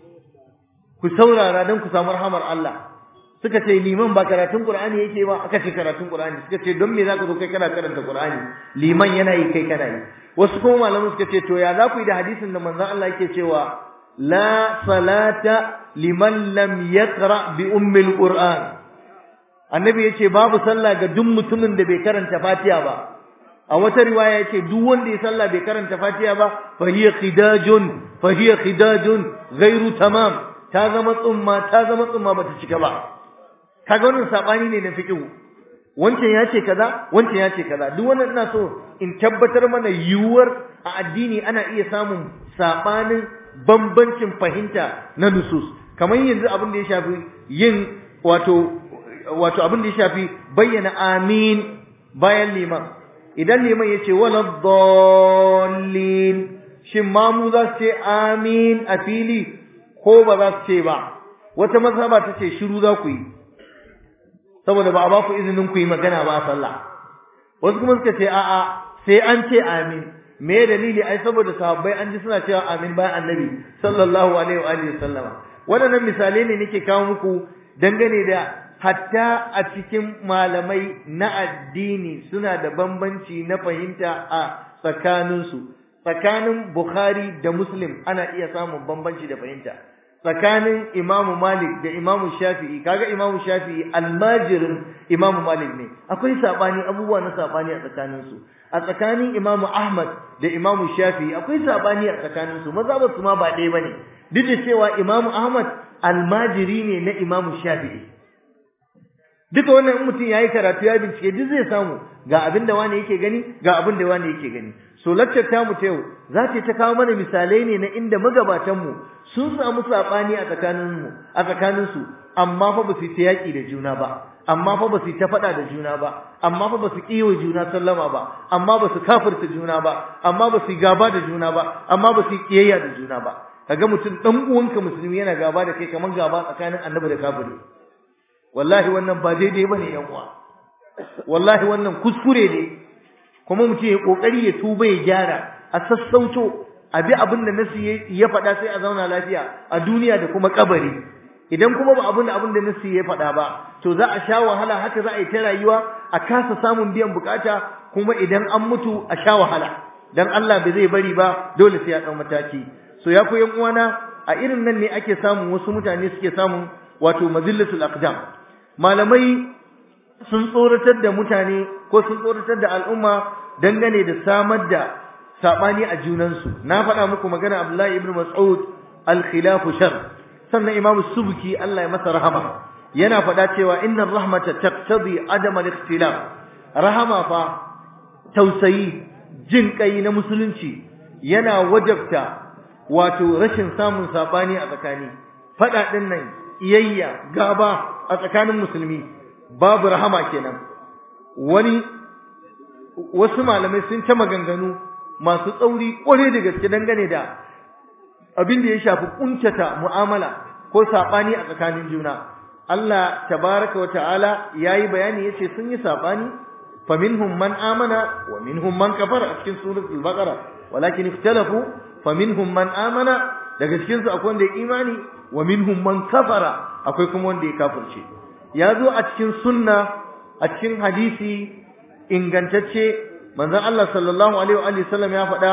ku saurara dan ku samu rahamar Allah suka ce liman ba karatun qur'ani yake ba aka ce karatun qur'ani suka ce don me zaka zo kai kana karanta qur'ani liman yana yi kai kana yi wasu kuma malaman suka ce to ya za ku yi da hadisin da manzon Allah yake cewa la salata liman lam yaqra bi ummil qur'an annabi yace babu sallah ga duk mutumin da bai karanta fatiha ba a wata riwaya yace duk wanda ya sallah bai karanta fatiha ba fa hiya khidajun fa hiya khidajun ghairu tamam ta zama tsumma ta zama tsumma bata cika ba kaga wannan sabani ne na fiqh wancan ya ce kaza wancan ya ce kaza duk wannan ina so in tabbatar mana yiwuwar a addini ana iya samun sabanin bambancin fahimta na nusus kamar yanzu abin da ya shafi yin wato wato abin da ya shafi bayyana amin bayan liman idan liman yace wala dhallin shin mamu za su ce amin a fili ko ba za su ce ba wata mazhaba ta ce shiru za ku yi saboda ba a ba ku izinin ku yi magana ba a sallah wasu kuma suka ce a'a sai an ce amin me dalili ai saboda sahabbai an ji suna cewa amin bayan annabi sallallahu alaihi wa alihi sallama waɗannan misalai ne nake kawo muku dangane da hatta a cikin malamai na addini suna da bambanci na fahimta a tsakaninsu tsakanin Bukhari da Muslim ana iya samun bambanci da fahimta tsakanin Imam Malik da Imam Shafi'i kaga Imam Shafi'i almajirin Imam Malik ne akwai sabani abubuwa na sabani a tsakaninsu a tsakanin Imam Ahmad da Imam Shafi'i akwai sabani a tsakaninsu mazhabar su ma ba ɗaya bane duk da cewa Imam Ahmad almajiri ne na Imam Shafi'i duka wannan in mutum yayi karatu ya bincike duk zai samu ga abin da wani yake gani ga abin da wani yake gani so lecture ta mu ta yau za ta ta kawo mana misalai ne na inda magabatan mu sun samu sabani a tsakanin mu a tsakanin su amma fa ba su ta yaki da juna ba amma fa ba su ta fada da juna ba amma fa ba su kiyo juna sallama ba amma ba su kafirta juna ba amma ba su gaba da juna ba amma ba su kiyayya da juna ba kaga mutum dan uwanka musulmi yana gaba da kai kamar gaba tsakanin annabi da kafiri wallahi wannan ba daidai bane yan uwa wallahi wannan kuskure ne kuma mutum ya kokari ya tuba ya gyara a sassauto a bi abin da nasi ya faɗa sai a zauna lafiya a duniya da kuma kabari idan kuma ba abin abin da nasi ya faɗa ba to za a sha wahala haka za a yi ta rayuwa a kasa samun biyan bukata kuma idan an mutu a sha wahala dan Allah bai zai bari ba dole sai ya ɗau mataki so ya koyan uwana a irin nan ne ake samun wasu mutane suke samun wato mazillatul aqdam malamai sun tsoratar da mutane ko sun tsoratar da al'umma dangane da samar da sabani a junansu na faɗa muku magana Abdullahi ibn Mas'ud al-khilafu shar sannan Imam Subki Allah ya masa rahama yana faɗa cewa inna rahmata taqtadi adam al-ikhtilaf rahama fa tausayi jin kai na musulunci yana wajabta wato rashin samun sabani a tsakani faɗa ɗin nan iyayya gaba a tsakanin musulmi babu rahama kenan wani wasu malamai sun ta maganganu masu tsauri kware da gaske dangane da abin da ya shafi kuntata mu'amala ko sabani a tsakanin juna Allah tabaraka wata'ala yayi bayani yace sun yi sabani faminhum man amana wa minhum man kafara a cikin suratul baqara walakin ikhtalafu faminhum man amana daga cikin su akwai wanda ya imani wa minhum man kafara akwai kuma wanda ya kafirce ya zo a cikin sunna a cikin hadisi ingantacce manzon Allah sallallahu alaihi wa sallam ya faɗa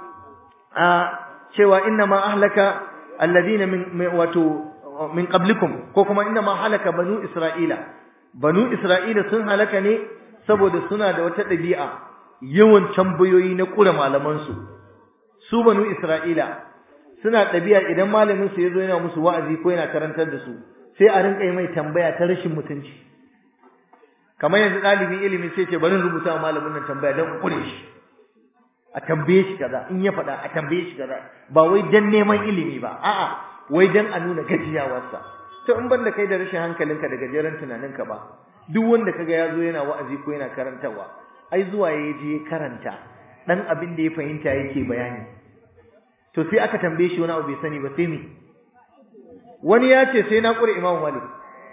a cewa inna ma ahlaka alladhina min wato min qablikum ko kuma inna ma halaka banu isra'ila banu isra'ila sun halaka ne saboda suna da wata ɗabi'a yawan tambayoyi na kura malaman su su banu isra'ila suna ɗabi'a idan malamin su yazo yana musu wa'azi ko yana karantar da su sai a rinka yi mai tambaya ta rashin mutunci kamar yanzu ɗalibin ilimi sai ce bari rubuta wa malamin nan tambaya don kure shi a tambaye shi kaza in ya faɗa a tambaye shi kaza ba wai dan neman ilimi ba a'a wai dan a nuna gajiyawarsa to in banda kai da rashin hankalinka da gajeren tunaninka ba duk wanda kaga ya zo yana wa'azi ko yana karantarwa ai zuwa ya je ya karanta dan abin da ya fahimta yake bayani to sai aka tambaye shi wani abu bai sani ba sai me wani ya ce sai na ƙure Imam Malik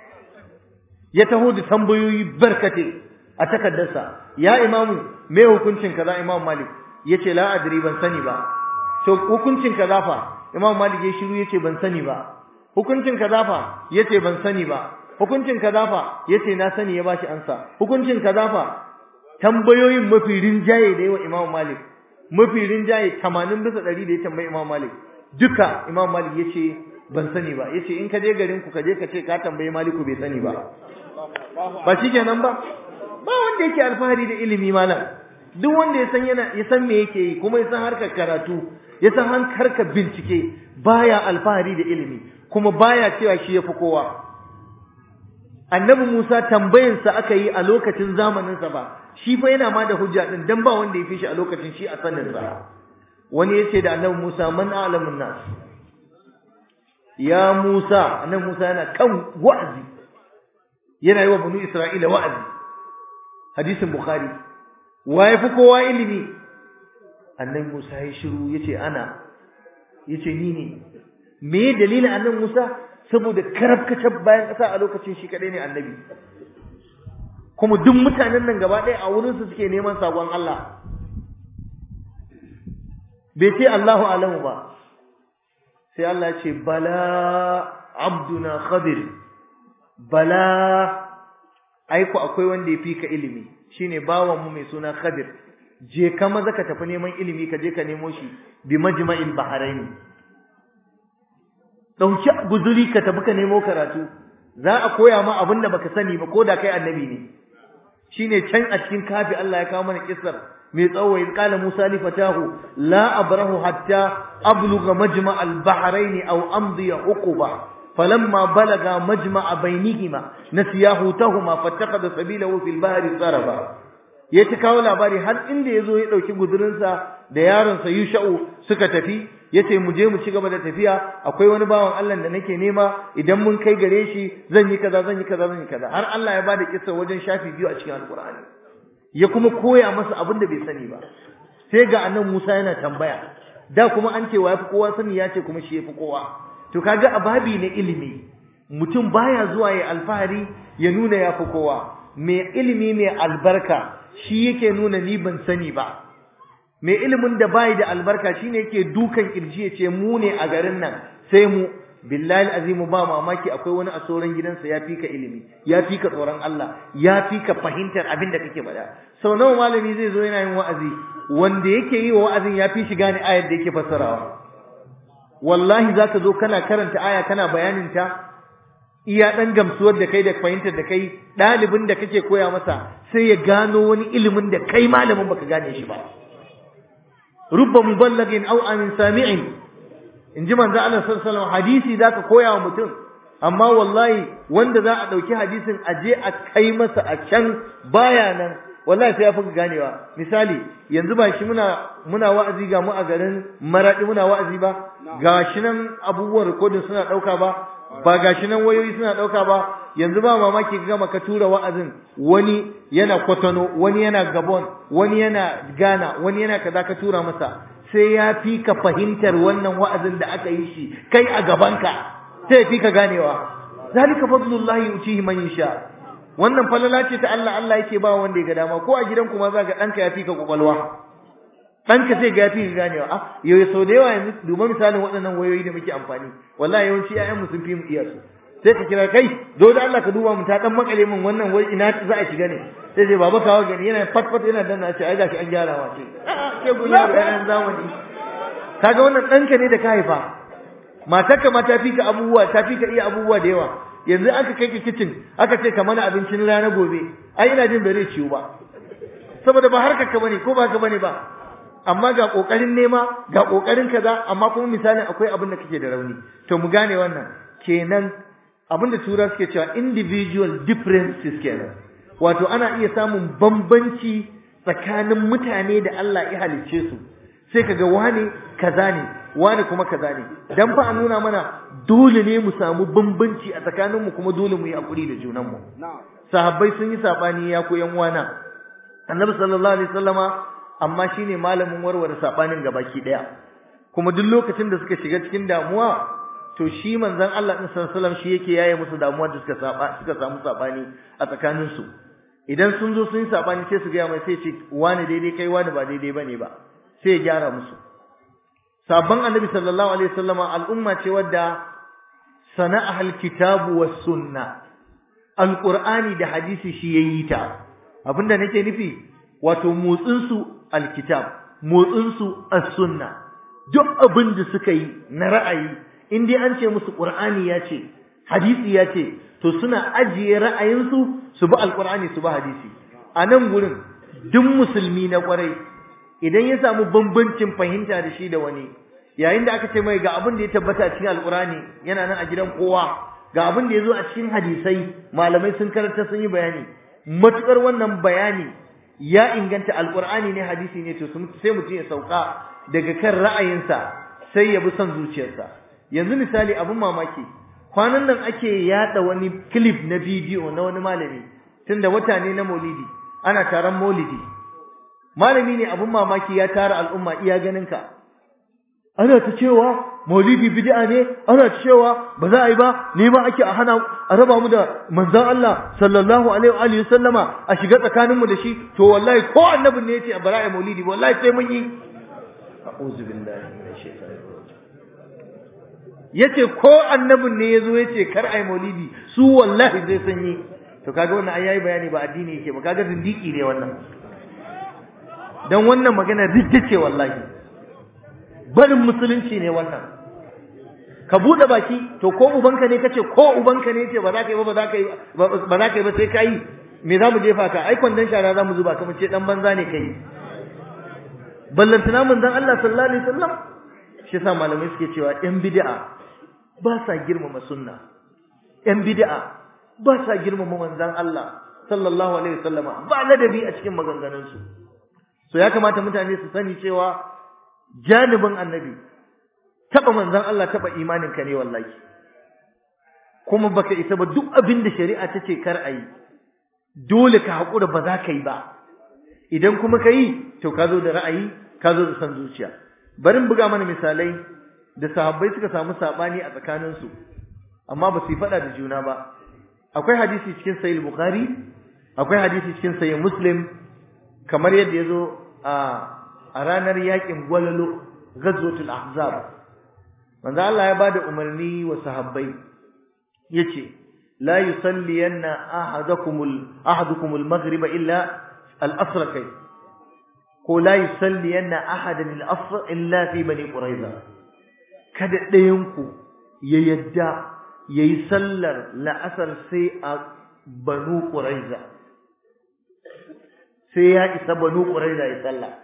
ya taho da tambayoyi barkate a takaddarsa ya imamu me hukuncin kaza Imam Malik yace la adri ban sani ba to hukuncin kaza fa Imam Malik ya shiru yace ban sani ba hukuncin kaza fa yace ban sani ba hukuncin kaza fa yace na sani ya bashi ansa hukuncin kaza fa tambayoyin mafi rinjaye da yawa Imam Malik mafi rinjaye 80 bisa 100 da ya tambayi Imam Malik duka Imam Malik yace ban sani ba yace in ka je garin ku ka je ka ce ka tambayi Maliku bai sani ba ba shikenan ba ba wanda yake alfahari da ilimi malam duk wanda ya san yana ya san me yake yi kuma ya san harkar karatu ya san harkar bincike baya alfahari da ilimi kuma baya cewa shi yafi kowa annabi Musa tambayinsa aka yi a lokacin zamaninsa ba shi fa yana ma da hujja din dan ba wanda ya fi shi a lokacin shi a sanin sa wani yace da annabi Musa man a'lamun nas ya Musa annabi Musa yana kan wa'azi yana yi wa banu Isra'ila wa'azi hadisin Bukhari wa yafi kowa ilimi annabi Musa ya shiru yace ana yace ni ne me dalilin annabi Musa saboda karabkacin bayan ƙasa a lokacin shi kadai ne annabi kuma duk mutanen nan gaba ɗaya a wurin su suke neman sakon Allah bai ce Allahu alamu ba sai Allah ya ce bala abduna khadir bala aiko akwai wanda ya fi ka ilimi shine bawan mu mai suna khadir je ka maza ka tafi neman ilimi ka je ka nemo shi bi majma'il bahrain dauki guzuri ka tafi ka nemo karatu za a koya ma abin da baka sani ba ko da kai annabi ne shine can a cikin kafi Allah ya kawo mana kissar mai tsawo in qala Musa li fatahu la abrahu hatta ablugha majma' al-bahrain aw amdi uquba falamma balaga majma' bainihima nasiya hutahuma fattakhadha sabilahu fil bahri saraba ya ta kawo labari har inda yazo ya dauki gudurinsa da yaronsa Yusha'u suka tafi yace mu je mu ci gaba da tafiya akwai wani bawan Allah da nake nema idan mun kai gare shi zan yi kaza zan yi kaza zan yi kaza har Allah ya bada kissa wajen shafi biyu a cikin alkur'ani ya kuma koya masa abin da bai sani ba sai ga annabi Musa yana tambaya da kuma an ce wa yafi kowa sani ya ce kuma shi yafi kowa to kaga a babi na ilimi mutum baya zuwa ya alfahari ya nuna yafi kowa mai ilimi mai albarka shi yake nuna ni ban sani ba mai ilimin da bai da albarka shine yake dukan kirji ya ce mu ne a garin nan sai mu billahi azimu ba mamaki akwai wani a sauran gidansa ya fi ka ilimi ya fi ka tsoron Allah ya fi ka fahimtar abin da kake faɗa sau nawa malami zai zo yana yin wa'azi wanda yake yi wa wa'azin ya fi shi gane ayar da yake fassarawa wallahi zaka zo kana karanta aya kana bayanin ta iya dan gamsuwar da kai da fahimtar da kai ɗalibin da kake koya masa sai ya gano wani ilimin da kai malamin baka gane shi ba rubba muballagin aw amin sami'in in ji manzo Allah sallallahu alaihi wasallam hadisi zaka koya wa mutum amma wallahi wanda za a dauki hadisin aje a kai masa a can baya nan wallahi sai ya fi ganewa misali yanzu ba shi muna muna wa'azi ga mu a garin maradi muna wa'azi ba gashi nan abubuwan recording suna dauka ba ba gashi nan wayoyi suna dauka ba yanzu ba mamaki ga maka tura wa'azin wani yana Kotono wani yana Gabon wani yana Ghana wani yana kaza ka tura masa sai ya fi ka fahimtar wannan wa'azin da aka yi shi kai a gabanka sai ya fi ka ganewa zalika fadlullahi yutihi man yasha wannan falala ce ta Allah Allah yake ba wanda ya ga dama ko a gidan kuma za ga danka ya fi ka kwakwalwa danka sai ga ya fi ka ganewa ah yau sau da yawa yanzu duba misalin waɗannan wayoyi da muke amfani wallahi yawanci ƴaƴan mu sun fi mu iya su sai ka kira kai zo da Allah ka duba mu ta dan makale min wannan wai ina za a shiga ne sai sai baba kawo gani yana fat fat yana danna ce ai gashi an gyara wa ce ke gunya da yan zamani kaga wannan danka ne da ka haifa matarka ma ta fi ka abubuwa ta fi ka iya abubuwa da yawa yanzu aka kai ka kitchen aka ce ka mana abincin rana gobe ai ina jin bare ciwo ba saboda ba harkar ka bane ko ba ka bane ba amma ga kokarin nema ga kokarin kaza amma kuma misalin akwai abin da kake da rauni to mu gane wannan kenan abin da tura suke cewa individual differences kenan wato ana iya samun bambanci tsakanin mutane da Allah ya halicce su sai kaga wane kaza ne wane kuma kaza ne dan fa a nuna mana dole ne mu samu bambanci a tsakaninmu kuma dole mu yi hakuri da junanmu sahabbai sun yi sabani ya koyan wana annabi sallallahu alaihi wasallama amma shine malamin warware sabanin gabaki daya kuma duk lokacin da suka shiga cikin damuwa to shi manzon Allah din sallallahu alaihi wasallam shi yake yaye musu damuwa da suka saba suka samu sabani a tsakanin su idan sun zo sun yi sabani sai su ga mai sai ce wani daidai kai wani ba daidai bane ba sai ya gyara musu sabon annabi sallallahu alaihi wasallam al'umma ce wadda sana'a alkitabu was sunna alqur'ani da hadisi shi yayi ta abinda nake nufi wato motsin su alkitab motsin su as-sunna duk abin da suka yi na ra'ayi in dai an ce musu qur'ani ya ce hadisi ya ce to suna ajiye ra'ayinsu su bi alqur'ani su bi hadisi a nan gurin duk musulmi na kwarai idan ya samu bambancin fahimta da shi da wani yayin da aka ce mai ga abin da ya tabbata cikin alqur'ani yana nan a gidan kowa ga abin da ya zo a cikin hadisai malamai sun karanta sun yi bayani matukar wannan bayani ya inganta alqur'ani ne hadisi ne to sai mutum ya sauka daga kan ra'ayinsa sai ya bi son zuciyarsa yanzu misali abin mamaki kwanan nan ake yada wani clip na bidiyo na wani malami tunda wata ne na maulidi ana taron maulidi malami ne abun mamaki ya tara al'umma iya ganinka ana ta cewa maulidi bid'a ne ana ta cewa ba za a yi ba ne ma ake a hana a raba mu da manzon Allah sallallahu alaihi wa alihi sallama a shiga tsakanin mu da shi to wallahi ko annabin ne yace a bara maulidi wallahi sai mun yi a'udhu billahi minash shaitanir rajim yace ko annabin ne yazo yace kar ai maulidi su wallahi zai san yi to kaga wannan ai yayi bayani ba addini yake ba kaga zindiki ne wannan dan wannan magana ridda ce wallahi barin musulunci ne wannan ka bude baki to ko ubanka ne kace ko ubanka ne yace ba za ka yi ba ba za ka yi ba za ka yi ba sai ka yi me za mu jefa ka ai kwandon shara za mu zuba kamar ce dan banza ne kai ballantana manzon Allah sallallahu alaihi wasallam shi yasa malamai suke cewa yan bid'a ba sa girmama sunna yan bid'a ba sa girmama manzon Allah sallallahu alaihi wasallama ba ladabi a cikin maganganunsu so ya kamata mutane su sani cewa janibin annabi taba manzon Allah taba imanin ka ne wallahi kuma baka isa ba duk abin da shari'a ta ce kar ayi dole ka hakura ba za ka yi ba idan kuma ka yi to ka zo da ra'ayi ka zo da san zuciya bari buga mana misalai da sahabbai suka samu sabani a tsakaninsu amma ba su yi fada da juna ba akwai hadisi cikin sahih bukhari akwai hadisi cikin sahih muslim kamar yadda yazo a a ranar yakin gwalalo ghazwatul ahzab manzo Allah ya bada umarni wa sahabbai yace la yusalliyanna ahadukumul ahadukumul maghriba illa al-asr kai ko la yusalliyanna ahadan al-asr illa fi bani quraiza kada ɗayan ku ya yadda yayi sallar la'asar sai a banu quraiza sai ya isa banu quraiza ya sallah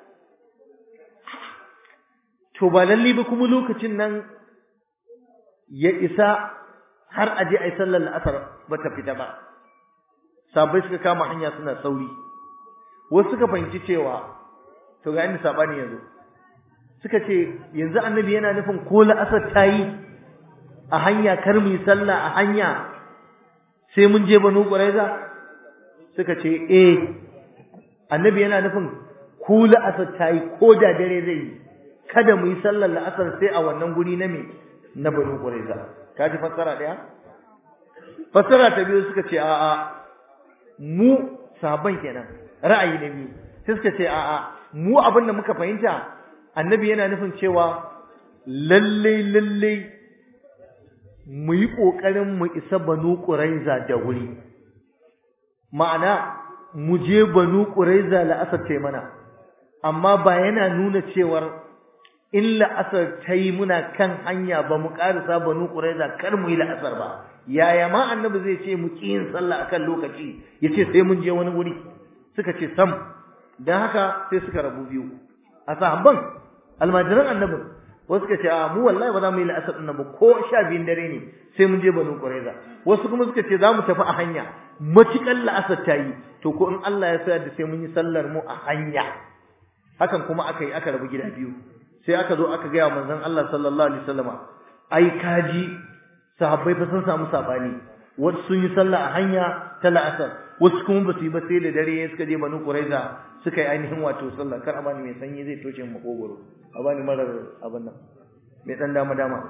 to ba lalle ba kuma lokacin nan ya isa har aje ai sallar la'asar ba ta fita ba sabai suka kama hanya suna sauri wasu suka fahimci cewa to ga inda sabani yanzu suka ce yanzu annabi yana nufin ko la'asar ta yi a hanya kar mu yi sallah a hanya sai mun je banu quraiza suka ce eh annabi yana nufin ko la'asar ta yi ko da dare zai yi kada mu yi sallar la'asar sai a wannan guri na me na banu quraiza ka ji fassara daya fassara ta biyu suka ce a'a mu sahabban kenan ra'ayi na biyu sai suka ce a'a mu abin da muka fahimta annabi yana nufin cewa lalle lalle mu yi kokarin mu isa banu quraiza da wuri ma'ana mu je banu quraiza la'asar ce mana amma ba yana nuna cewar in la'asar ta yi muna kan hanya ba mu ƙarisa banu ƙuraiza kar mu yi la'asar ba yaya ma annabi zai ce mu ƙi yin sallah akan lokaci ya ce sai mun je wani wuri suka ce sam don haka sai suka rabu biyu a sahabban almajiran annabin wasu suka ce a mu wallahi ba za mu yi la'asar ɗin ba ko sha biyun dare ne sai mun je banu ƙuraiza wasu kuma suka ce za mu tafi a hanya matuƙar la'asar ta yi to ko in Allah ya sa da sai mun yi sallar mu a hanya hakan kuma aka yi aka rabu gida biyu sai aka zo aka gaya manzon Allah sallallahu alaihi wasallama ai kaji sahabbai fa sun samu sabani wasu sun yi sallah a hanya ta la'asar wasu kuma ba su yi ba sai da dare suka je banu quraiza suka yi ainihin wato sallah kar a bani mai sanyi zai toshe mu makogoro a bani marar abin nan mai dan dama dama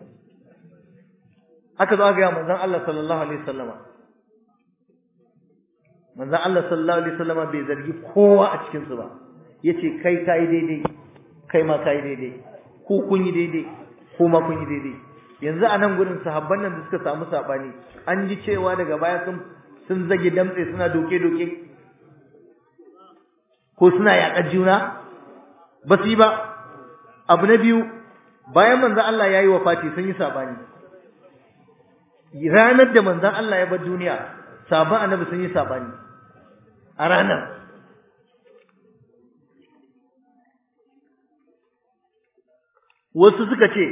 aka zo aka gaya manzon Allah sallallahu alaihi wasallama manzon Allah sallallahu alaihi wasallama bai zargi kowa a cikin su ba yace kai kai daidai kai ma kai daidai ku kun yi daidai ko ma kun yi daidai yanzu a nan gurin sahabban nan da suka samu sabani an ji cewa daga baya sun sun zage damtse suna doke doke ko suna yaƙar juna ba su yi ba abu na biyu bayan manzon Allah ya yi wa fati sun yi sabani ranar da manzon Allah ya bar duniya sabon annabi sun yi sabani a ranar wasu suka ce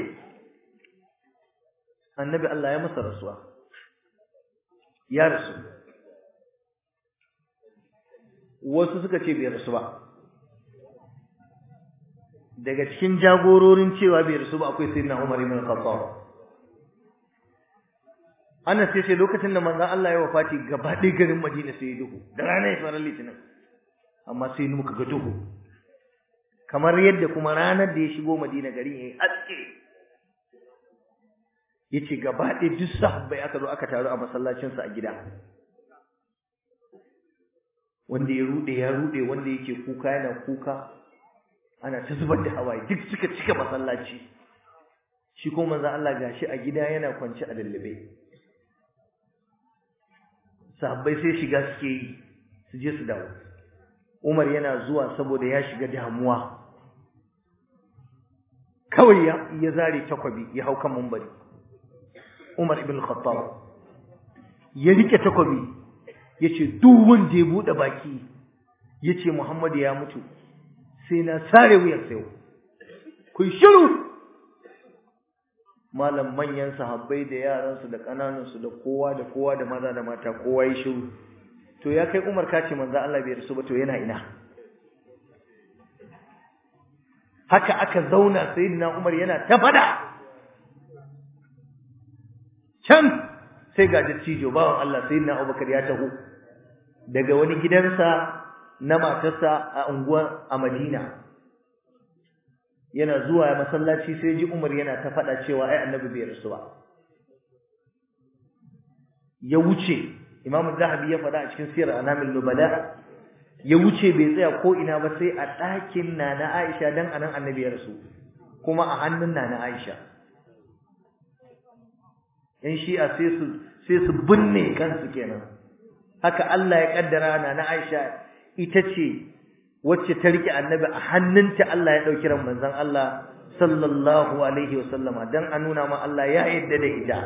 annabi Allah ya masa rasuwa ya rasu wasu suka ce bai rasu ba daga cikin jagororin cewa bai rasu ba akwai sayyidina Umar ibn Khattab ana ce sai lokacin da manzon Allah ya wafati gaba ɗaya garin Madina sai duhu da rana ya fara litinin amma sai muka ga duhu kamar yadda kuma ranar da ya shigo Madina garin yayi haske yace gaba ɗaya duk sahabbai aka zo aka taru a masallacin sa a gida wanda ya rude ya rude wanda yake kuka yana kuka ana ta zubar da hawaye duk suka cika masallaci shi ko manzo Allah gashi a gida yana kwance a lallabe sahabbai sai shiga suke yi su je su dawo Umar yana zuwa saboda ya shiga damuwa kawai ya, ya zare takwabi ya hau kan mumbari Umar ibn Khattab ya rike takwabi yace duk wanda ya bude baki yace Muhammad ya mutu sai na sare wuyan sayo ku shiru malam manyan sahabbai da yaransu da kananansu da kowa da kowa da maza da mata kowa ya shiru to ya kai Umar kace manzo Allah bai rasu ba to yana ina haka aka zauna sayyidina Umar yana ta fada can sai ga dattijo bawan Allah sayyidina Abubakar ya taho daga wani gidansa na matarsa a unguwar a Madina yana zuwa masallaci sai ji Umar yana ta fada cewa ai annabi bai rasu ba ya wuce Imam Zahabi ya faɗa a cikin Sirr Anamil Nubala ya wuce bai tsaya ko ina ba sai a ɗakin Nana Aisha dan anan Annabi ya rasu kuma a hannun Nana Aisha in shi'a sai su sai su binne kansu kenan haka Allah ya kaddara Nana Aisha ita ce wacce ta rike Annabi a hannunta Allah ya dauki ran manzon Allah sallallahu alaihi wasallama dan a nuna ma Allah ya yarda da ita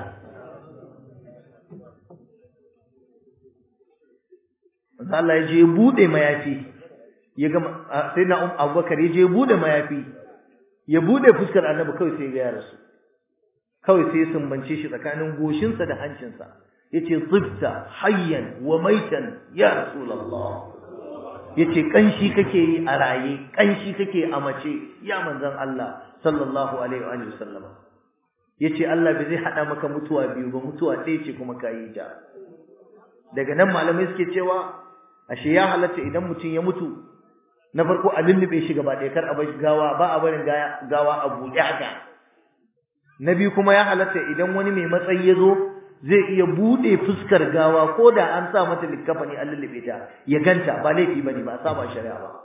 Allah ya je ya bude mayafi ya ga sai na Abubakar ya je ya bude mayafi ya bude fuskar Annabi kawai sai ya rasu kawai sai ya sumbance shi tsakanin goshinsa da hancinsa yace tsifta hayyan wa maitan ya rasulullah yace kanshi kake yi a raye kanshi kake a mace ya manzon Allah sallallahu alaihi wa sallama yace Allah bai zai hada maka mutuwa biyu ba mutuwa ɗaya ce kuma kayi ta daga nan malamai suke cewa ashe ya halatta idan mutum ya mutu na farko a lullube shi gaba ɗaya kar a bar gawa ba a barin gawa a buɗe haka na biyu kuma ya halatta idan wani mai matsayi ya zo zai iya buɗe fuskar gawa ko da an sa mata likkafani an lullube ta ya ganta ba laifi bane ba a saba shari'a ba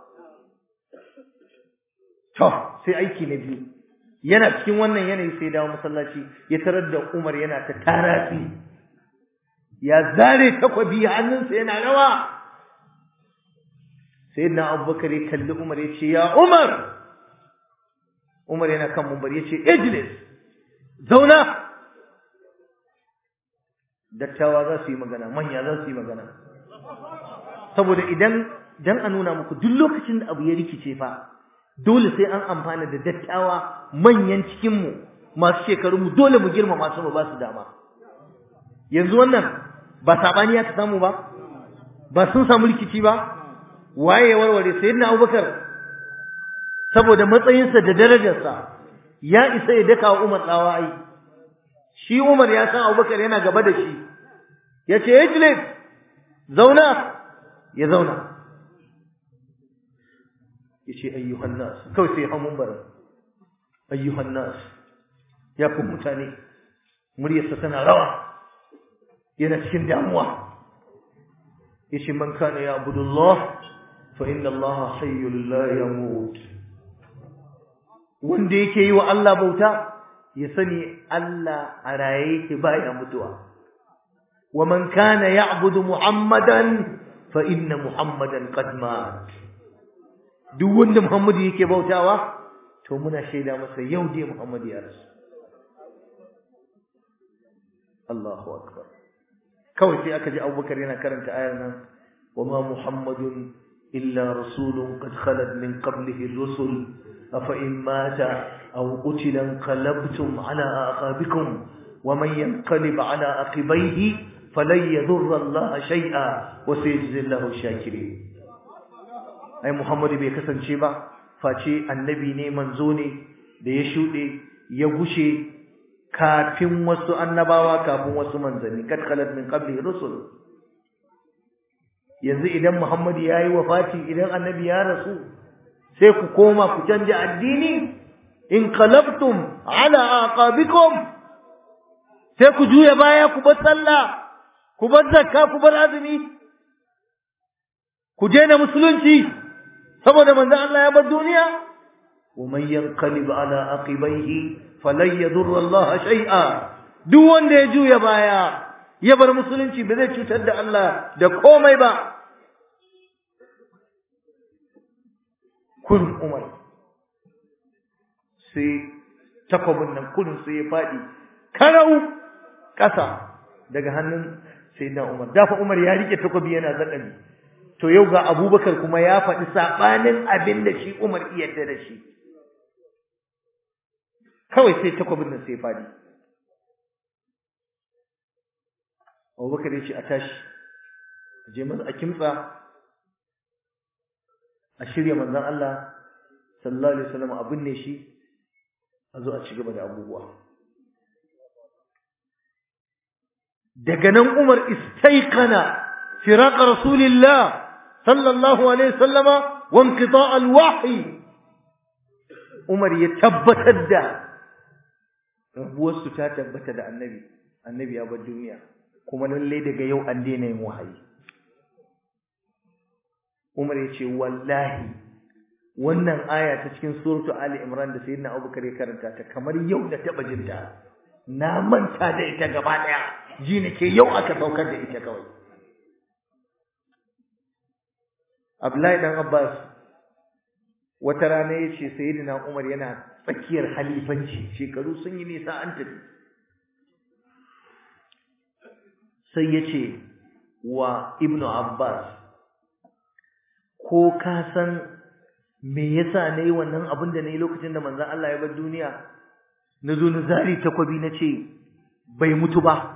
to sai aiki na biyu yana cikin wannan yanayi sai dawo masallaci ya tarar da Umar yana ta tarafi ya zare takwabi hannunsa yana rawa sayyidina abubakar ya kalli umar ya ce ya umar umar yana kan mumbar ya ce ijlis zauna dattawa za su yi magana manya za su yi magana saboda idan dan a nuna muku duk lokacin da abu ya rikice fa dole sai an amfana da dattawa manyan cikinmu masu shekarunmu dole mu girmama su mu ba su dama yanzu wannan ba sabani ya ta samu ba ba sun samu rikici ba waye ya warware sayyidina Abubakar saboda matsayinsa da darajarsa ya isa ya daka Umar tsawa ai shi Umar ya san Abubakar yana gaba da shi yace ijlis zauna ya zauna yace ayyuhan nas kawai sai hamun bar ayyuhan nas ya ku mutane muryarsa tana rawa yana cikin damuwa yace man kana ya abudullah fa inna allaha hayyul la yamut wanda yake yi wa Allah bauta ya sani Allah a raye yake baya mutuwa wa man kana ya'budu muhammadan fa inna muhammadan qad mat duk wanda muhammadu yake bautawa to muna shaida masa yau dai muhammadu ya rasu Allahu akbar kawai sai aka ji Abubakar yana karanta ayar nan wama muhammadun illa rasulun qad khalat min qablihi ar-rusul afa in mata aw qutila qalabtum ala aqabikum waman yanqalib ala aqibayhi falan yadurra Allah shay'a wa sayajzi Allahu shakirin ai muhammadu bai kasance ba face annabi ne manzo ne da ya shude ya gushe kafin wasu annabawa kafin wasu manzanni kad khalat min qabli rusul yanzu idan Muhammad yayi wafati idan annabi ya rasu sai ku koma ku canja addini in qalabtum ala aqabikum sai ku juya baya ku bar sallah ku bar zakka ku bar azumi ku daina musulunci saboda manzo Allah ya bar duniya wa man yanqalib ala aqibaihi falan yadurra Allah shay'a duk wanda ya juya baya ya bar musulunci ba zai cutar da Allah da komai ba kun Umar sai takwabin nan kudin sai ya faɗi karau ƙasa daga hannun sayyidina Umar dafa Umar ya rike takwabi yana zakali to yau ga Abubakar kuma ya faɗi sabanin abin da shi Umar iya yarda da shi kawai sai takwabin nan sai ya faɗi Abubakar ya ce a tashi a je masa a kimtsa a shirya manzon Allah sallallahu alaihi wasallam abin ne shi a zo a ci gaba da abubuwa daga nan Umar istaiqana firaq rasulillah sallallahu alaihi wasallama wa inqita' alwahyi Umar ya tabbatar da rabuwar su ta tabbata da annabi annabi ya bar duniya kuma lalle daga yau an daina yin wahayi Umar ya ce wallahi wannan aya ta cikin suratu Ali Imran da Sayyidina Abubakar ya karanta ta kamar yau da taba jinta na manta da ita gaba daya ji nake yau aka saukar da ita kawai Abdullahi dan Abbas wata rana yace Sayyidina Umar yana tsakiyar halifanci shekaru sun yi nisa an tafi sai yace wa Ibnu Abbas ko ka san me yasa nayi wannan abin da nayi lokacin da manzon Allah ya bar duniya nazo na zari takwabi nace bai mutu ba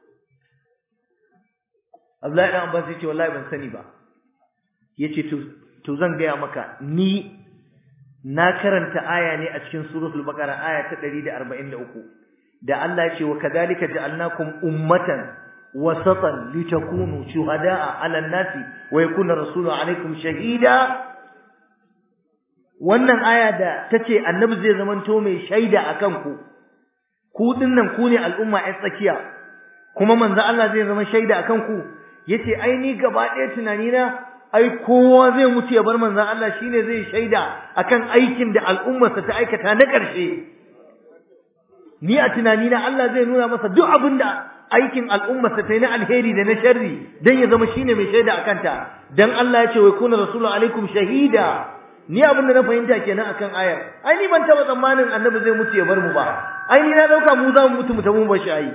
Abdullahi dan Abbas yace wallahi ban sani ba yace to to zan gaya maka ni na karanta aya ne a cikin suratul baqara aya ta 143 da Allah ya ce wa kadhalika ja'alnakum ummatan wasatan litakunu shuhada'a 'alan nasi wa yakuna rasulu 'alaykum shahida wannan aya da tace annabi zai zamanto mai shaida akan ku ku dinnan ku ne al'umma ai tsakiya kuma manzo Allah zai zama shaida akan ku yace ai ni gaba ɗaya tunani na ai kowa zai mutu ya bar manzo Allah shine zai shaida akan aikin da al'ummarsa ta aikata na ƙarshe ni a tunani na Allah zai nuna masa duk abin da aikin al'ummarsa ta yi na alheri da na sharri dan ya zama shine mai shaida akan ta dan Allah ya ce wai kuna rasulu alaikum shahida ni abin da na fahimta kenan akan ayar ai ni ban taba tsammanin annabi zai mutu ya bar mu ba ai ni na dauka mu za mu mutu mu tabu ba shi ai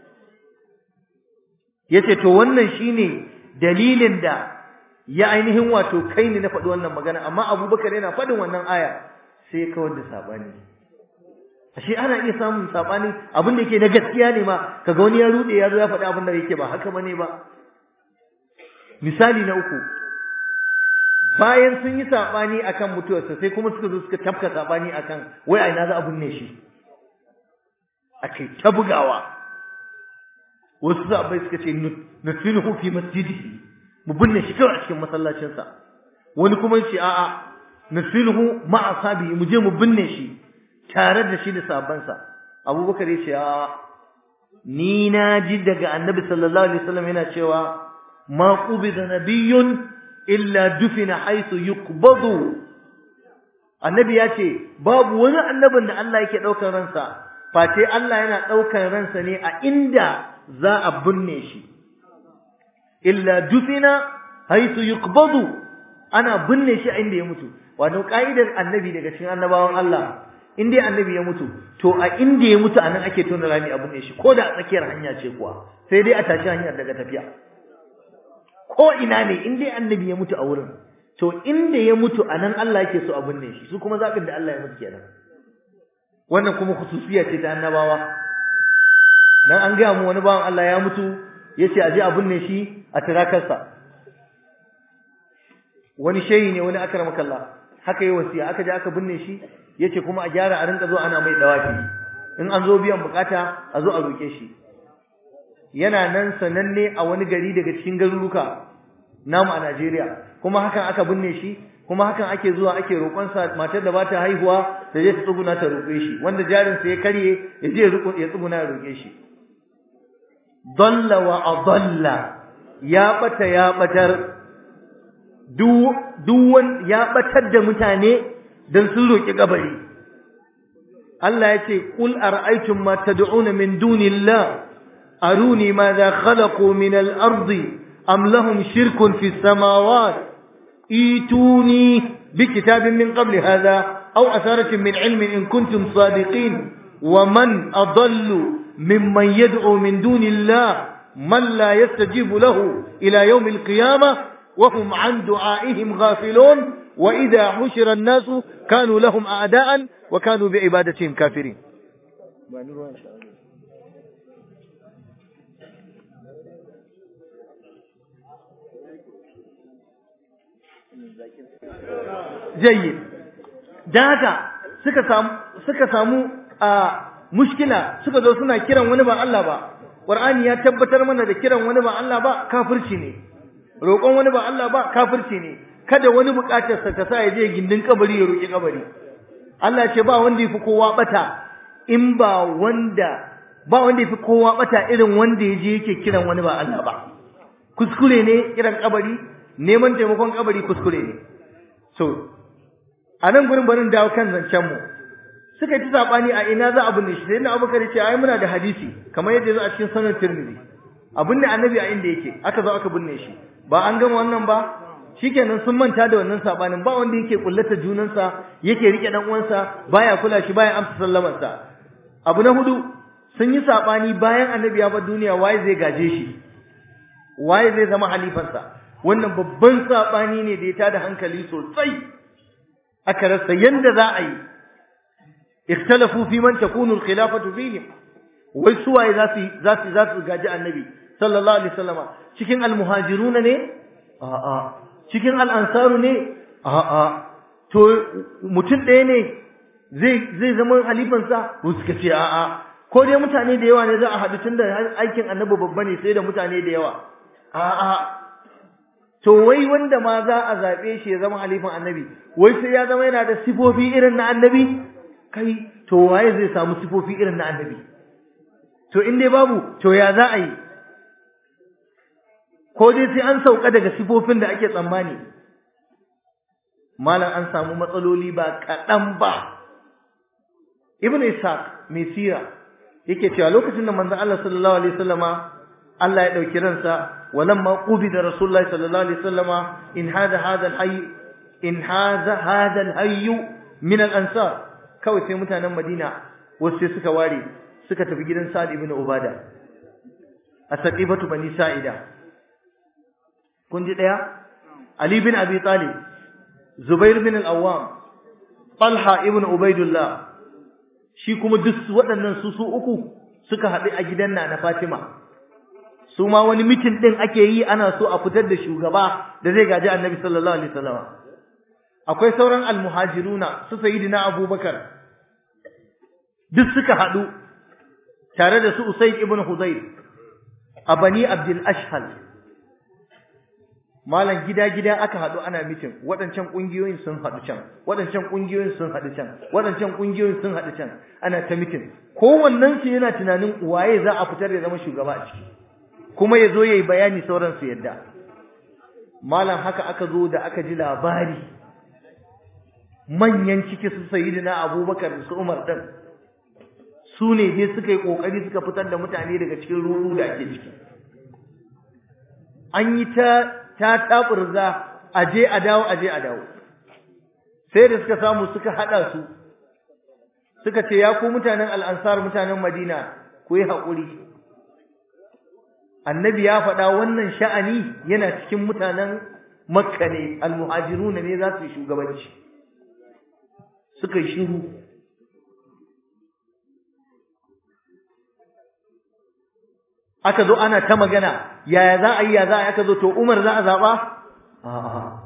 yace to wannan shine dalilin da ya ainihin wato kai ne na faɗi wannan magana amma Abubakar yana faɗin wannan aya sai kawar da sabani ashe ana iya samun sabani abin da yake na gaskiya ne ma kaga wani ya rude ya zo ya faɗi abin da yake ba haka bane ba misali na uku bayan sun yi sabani akan mutuwarsa sai kuma suka zo suka tafka sabani akan wai a ina za a binne shi akai ta bugawa wasu sahabbai suka ce nutfinuhu fi masjidihi mu binne shi kawai a cikin masallacinsa wani kuma yace a'a nutfinuhu ma'a sabi mu je mu binne shi tare da shi da sahabbansa abubakar ya ce a ni na ji daga annabi sallallahu alaihi wasallam yana cewa ma qubida nabiyyun illa dufina haythu yuqbadu annabi ya ce babu wani annabin da Allah yake daukar ransa face Allah yana daukar ransa ne a inda za a binne shi illa dufina haythu yuqbadu ana binne shi a inda ya mutu wato ka'idar annabi daga cikin annabawan Allah in dai annabi ya mutu to a inda ya mutu anan ake tona rami a binne shi ko da a tsakiyar hanya ce kuwa sai dai a tashi hanyar daga tafiya ko ina ne in dai annabi ya mutu a wurin to inda ya mutu anan Allah yake so a binne shi su kuma zaɓin da Allah ya mutu kenan wannan kuma khususiya ce ta annabawa dan an gaya mu wani bawan Allah ya mutu yace a je a binne shi a tirakarsa wani shehi ne wani akramakallah haka yi wasiya aka je aka binne shi yace kuma a gyara a rinka zo ana mai dawafi in an zo biyan bukata a zo a roke shi yana nan sananne a wani gari daga cikin garuruka namu a Najeriya kuma hakan aka binne shi kuma hakan ake zuwa ake roƙon sa matar da ba ta haihuwa ta je ta tsuguna ta roƙe shi wanda jarin sa ya karye ya je ya tsuguna ya roƙe shi dalla wa adalla ya bata ya batar duk ya batar da mutane dan sun roƙi kabari Allah ya ce qul ara'aytum ma tad'una min dunillah aruni madha khalaqu min al-ardi am lahum shirkun fi as-samawati ايتوني بكتاب من قبل هذا أو أثارة من علم إن كنتم صادقين ومن أضل ممن يدعو من دون الله من لا يستجيب له إلى يوم القيامة وهم عن دعائهم غافلون وإذا حشر الناس كانوا لهم أعداء وكانوا بعبادتهم كافرين jayyid dan haka suka samu suka samu a mushkila suka zo suna kiran wani ba Allah ba Qur'ani ya tabbatar mana da kiran wani ba Allah ba kafirci ne roƙon wani ba Allah ba kafirci ne kada wani buƙatar sa ta sa ya je gindin kabari ya roƙi kabari Allah ce ba wanda yafi kowa bata in ba wanda ba wanda yafi kowa bata irin wanda ya je yake kiran wani ba Allah ba kuskure ne kiran kabari neman taimakon kabari kuskure ne so a nan gurin barin dawo kan zancen mu suka yi sabani a ina za a binne shi sai na abubakar ce ai muna da hadisi kamar yadda zo a cikin sanar tirmidhi a binne annabi a inda yake aka zo aka binne shi ba an gama wannan ba shikenan sun manta da wannan sabanin ba wanda yake kullata junansa yake rike dan uwansa baya kula shi baya amsa sallamarsa abu na hudu sun yi sabani bayan annabi ya bar duniya waye zai gaje shi waye zai zama halifansa wannan babban sabani ne da ya tada hankali sosai aka rasa yanda za a yi ikhtalafu fi man takunu al-khilafatu fihim wai suwaye za su za su za su gaji annabi sallallahu alaihi wasallama cikin al-muhajiruna ne a'a cikin al-ansaru ne a'a to mutum ɗaya ne zai zai zama halifansa ko suka ce a'a ko dai mutane da yawa ne za a haɗu tun da aikin annabi babba ne sai da mutane da yawa a'a to wai wanda ma za a zaɓe shi ya zama halifan annabi wai sai ya zama yana da sifofi irin na annabi kai to waye zai samu sifofi irin na annabi to in dai babu to ya za a yi ko dai sai an sauka daga sifofin da ake tsammani malam an samu matsaloli ba kaɗan ba ibnu ishaq mai sira yake cewa lokacin da manzon Allah sallallahu alaihi wasallama Allah ya dauki ransa walamma qubida rasulullahi sallallahu alaihi wasallama in hada hada alhayy in hada hada alhayy min al-ansar kawai sai mutanen Madina wasu sai suka ware suka tafi gidan Sa'd ibn Ubada a saqifatu bani Sa'ida kun ji daya Ali bin Abi Talib Zubair bin al-Awwam Talha ibn Ubaidullah shi kuma duk waɗannan su su uku suka haɗu a gidan na Fatima su ma wani mitin ɗin ake yi ana so a fitar da shugaba da zai gaji Annabi sallallahu alaihi wasallam akwai sauran almuhajiruna su sayyidina Abubakar duk suka haɗu tare da su Usayd ibn Hudayr a Bani Abdul Ashhal malam gida-gida aka haɗu ana mitin waɗancan ƙungiyoyin sun haɗu can waɗancan ƙungiyoyin sun haɗu can waɗancan ƙungiyoyin sun haɗu can ana ta mitin kowannen su yana tunanin waye za a fitar da zama shugaba a ciki kuma ya zo ya yi bayani sauran su yadda malam haka aka zo da aka ji labari manyan ciki su sayyidina abubakar da su umar ɗin su ne dai suka yi ƙoƙari suka fitar da mutane daga cikin ruɗu da ake ciki an yi ta ta taburza aje a dawo aje a dawo sai da suka samu suka hada su suka ce ya ku mutanen al'ansar mutanen madina ku yi haƙuri annabi ya faɗa wannan sha'ani yana cikin mutanen makka ne almuhajiruna ne za su yi shugabanci suka yi shiru aka zo ana ta magana yaya za a yi ya za a yi aka zo to Umar za a zaɓa? A'a.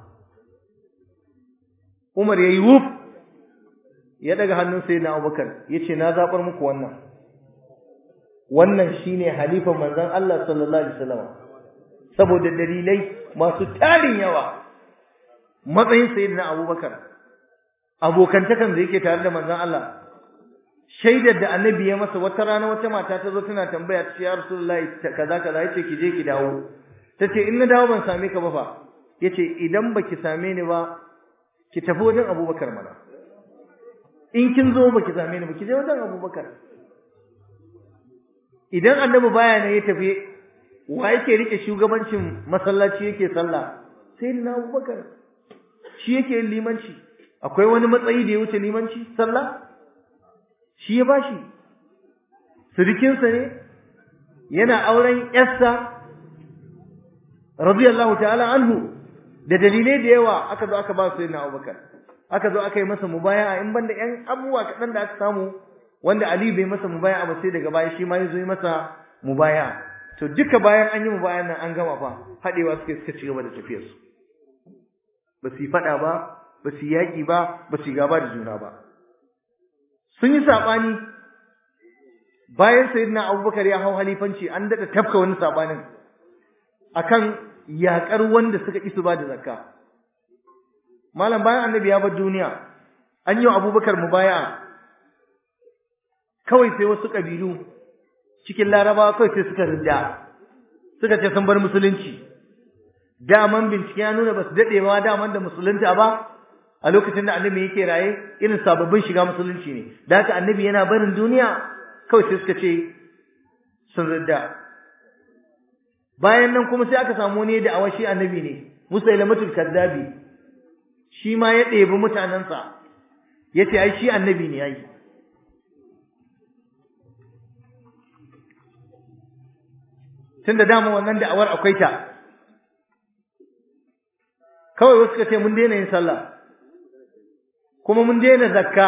Umar ya yi wuf ya daga hannun sai na Abubakar ya ce na zaɓar muku wannan. Wannan shi ne halifan manzan Allah sallallahu Alaihi wasallam saboda dalilai masu tarin yawa. matsayin sayyidina abubakar abokantakan da yake tare da manzon Allah shaidar da annabi ya masa wata rana wata mata ta zo tana tambaya ta ce ya rasulullahi kaza kaza yace ki je ki dawo tace in na dawo ban same ka ba fa yace idan baki same ni ba ki tafi wajen abubakar mana in kin zo baki same ni ba ki je wajen abubakar idan annabi baya ne ya tafi wa yake rike shugabancin masallaci yake sallah sai na abubakar shi yake yin limanci akwai wani matsayi da ya wuce limanci sallah shi ya bashi sirikinsa ne yana auren yarsa radiyallahu ta'ala anhu da dalilai da yawa aka zo aka ba su na abubakar aka zo aka yi masa mubaya'a in banda yan abubuwa kaɗan da aka samu wanda Ali bai masa mubaya'a ba sai daga baya shi ma ya zo yi masa mubaya'a to duka bayan an yi mubaya'an nan an gama fa haɗewa suke suka ci gaba da tafiyarsu ba su yi faɗa ba ba su yi yaƙi ba ba su yi gaba da juna ba sun yi saɓani bayan sayyidina abubakar ya hau halifanci an daɗa tafka wani saɓanin akan yaƙar wanda suka ƙi su ba da zakka malam bayan annabi ya bar duniya an yi wa abubakar mubaya kawai sai wasu ƙabilu cikin larabawa kawai sai suka rinda suka ce sun bar musulunci daman bincike ya nuna ba su daɗe ba daman da musulunta ba a lokacin da annabi yake raye irin sababbin shiga musulunci ne da haka annabi yana barin duniya kawai sai suka ce sun ridda bayan nan kuma sai aka samu wani da awashi annabi ne musailamatul kaddabi shi ma ya ɗebi mutanensa ya ce ai shi annabi ne yayi tun da dama wannan da'awar akwai ta kawai wasu ka ce mun daina yin sallah kuma mun daina zakka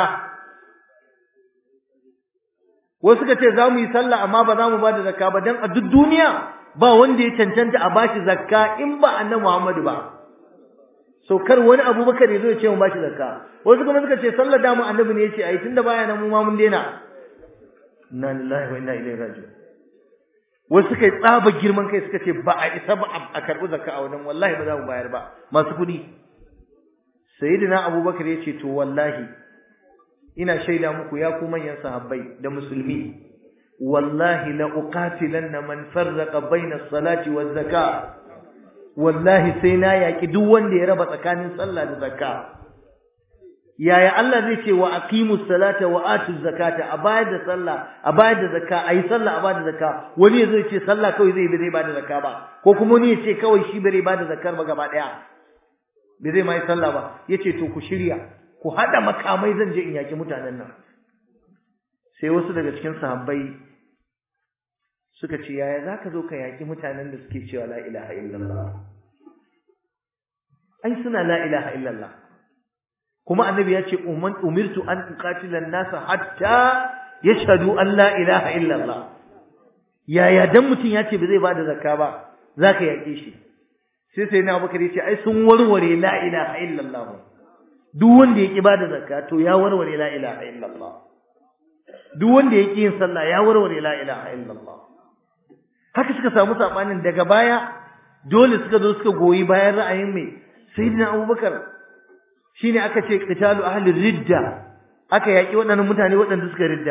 wasu ka ce za mu yi sallah amma ba za mu ba da zakka ba don a duk duniya ba wanda ya cancanta a bashi zakka in ba annabi Muhammadu ba so kar wani abubakar ya zo ya ce mu bashi zakka wasu kuma suka ce sallar da mu annabi ne ya ce ai tunda baya nan mu ma mun daina inna lillahi wa inna ilaihi raji'un wasu suka yi tsaba girman kai suka ce ba a isa ba a karɓi zakka a wannan wallahi ba za mu bayar ba masu kuɗi sayyidina abubakar ya ce to wallahi ina shaida muku ya ku manyan sahabbai da musulmi wallahi la uqatilanna man farraqa baina as-salati waz zakah wallahi sai na yaki duk wanda ya raba tsakanin sallah da zakka yaya Allah zai ce wa aqimus salata wa atuz zakata a bayar da sallah a bayar da zakka ayi sallah a bayar da zakka wani zai ce sallah kawai zai bai ba da zakka ba ko kuma wani ya ce kawai shi bai ba da zakkar ba gaba daya bai zai mai sallah ba yace to ku shirya ku hada makamai zan je in yaki mutanen nan sai wasu daga cikin sahabbai suka ce yaya zaka zo ka yaki mutanen da suke cewa la ilaha illallah ai suna la ilaha illallah kuma annabi ya ce umirtu an uqatila an-nas hatta yashhadu an la ilaha illallah yaya dan mutun ya ce ba zai bada zakka ba zaka yake shi sai sai na Abubakar ya ce ai sun warware la ilaha illallah duk wanda yake bada zakka to ya warware la ilaha illallah duk wanda yake yin sallah ya warware la ilaha illallah haka suka samu sabanin daga baya dole suka zo suka goyi bayan ra'ayin mai sayyidina Abubakar shine aka ce qitalu ahli ridda aka yaki waɗannan mutane waɗanda suka ridda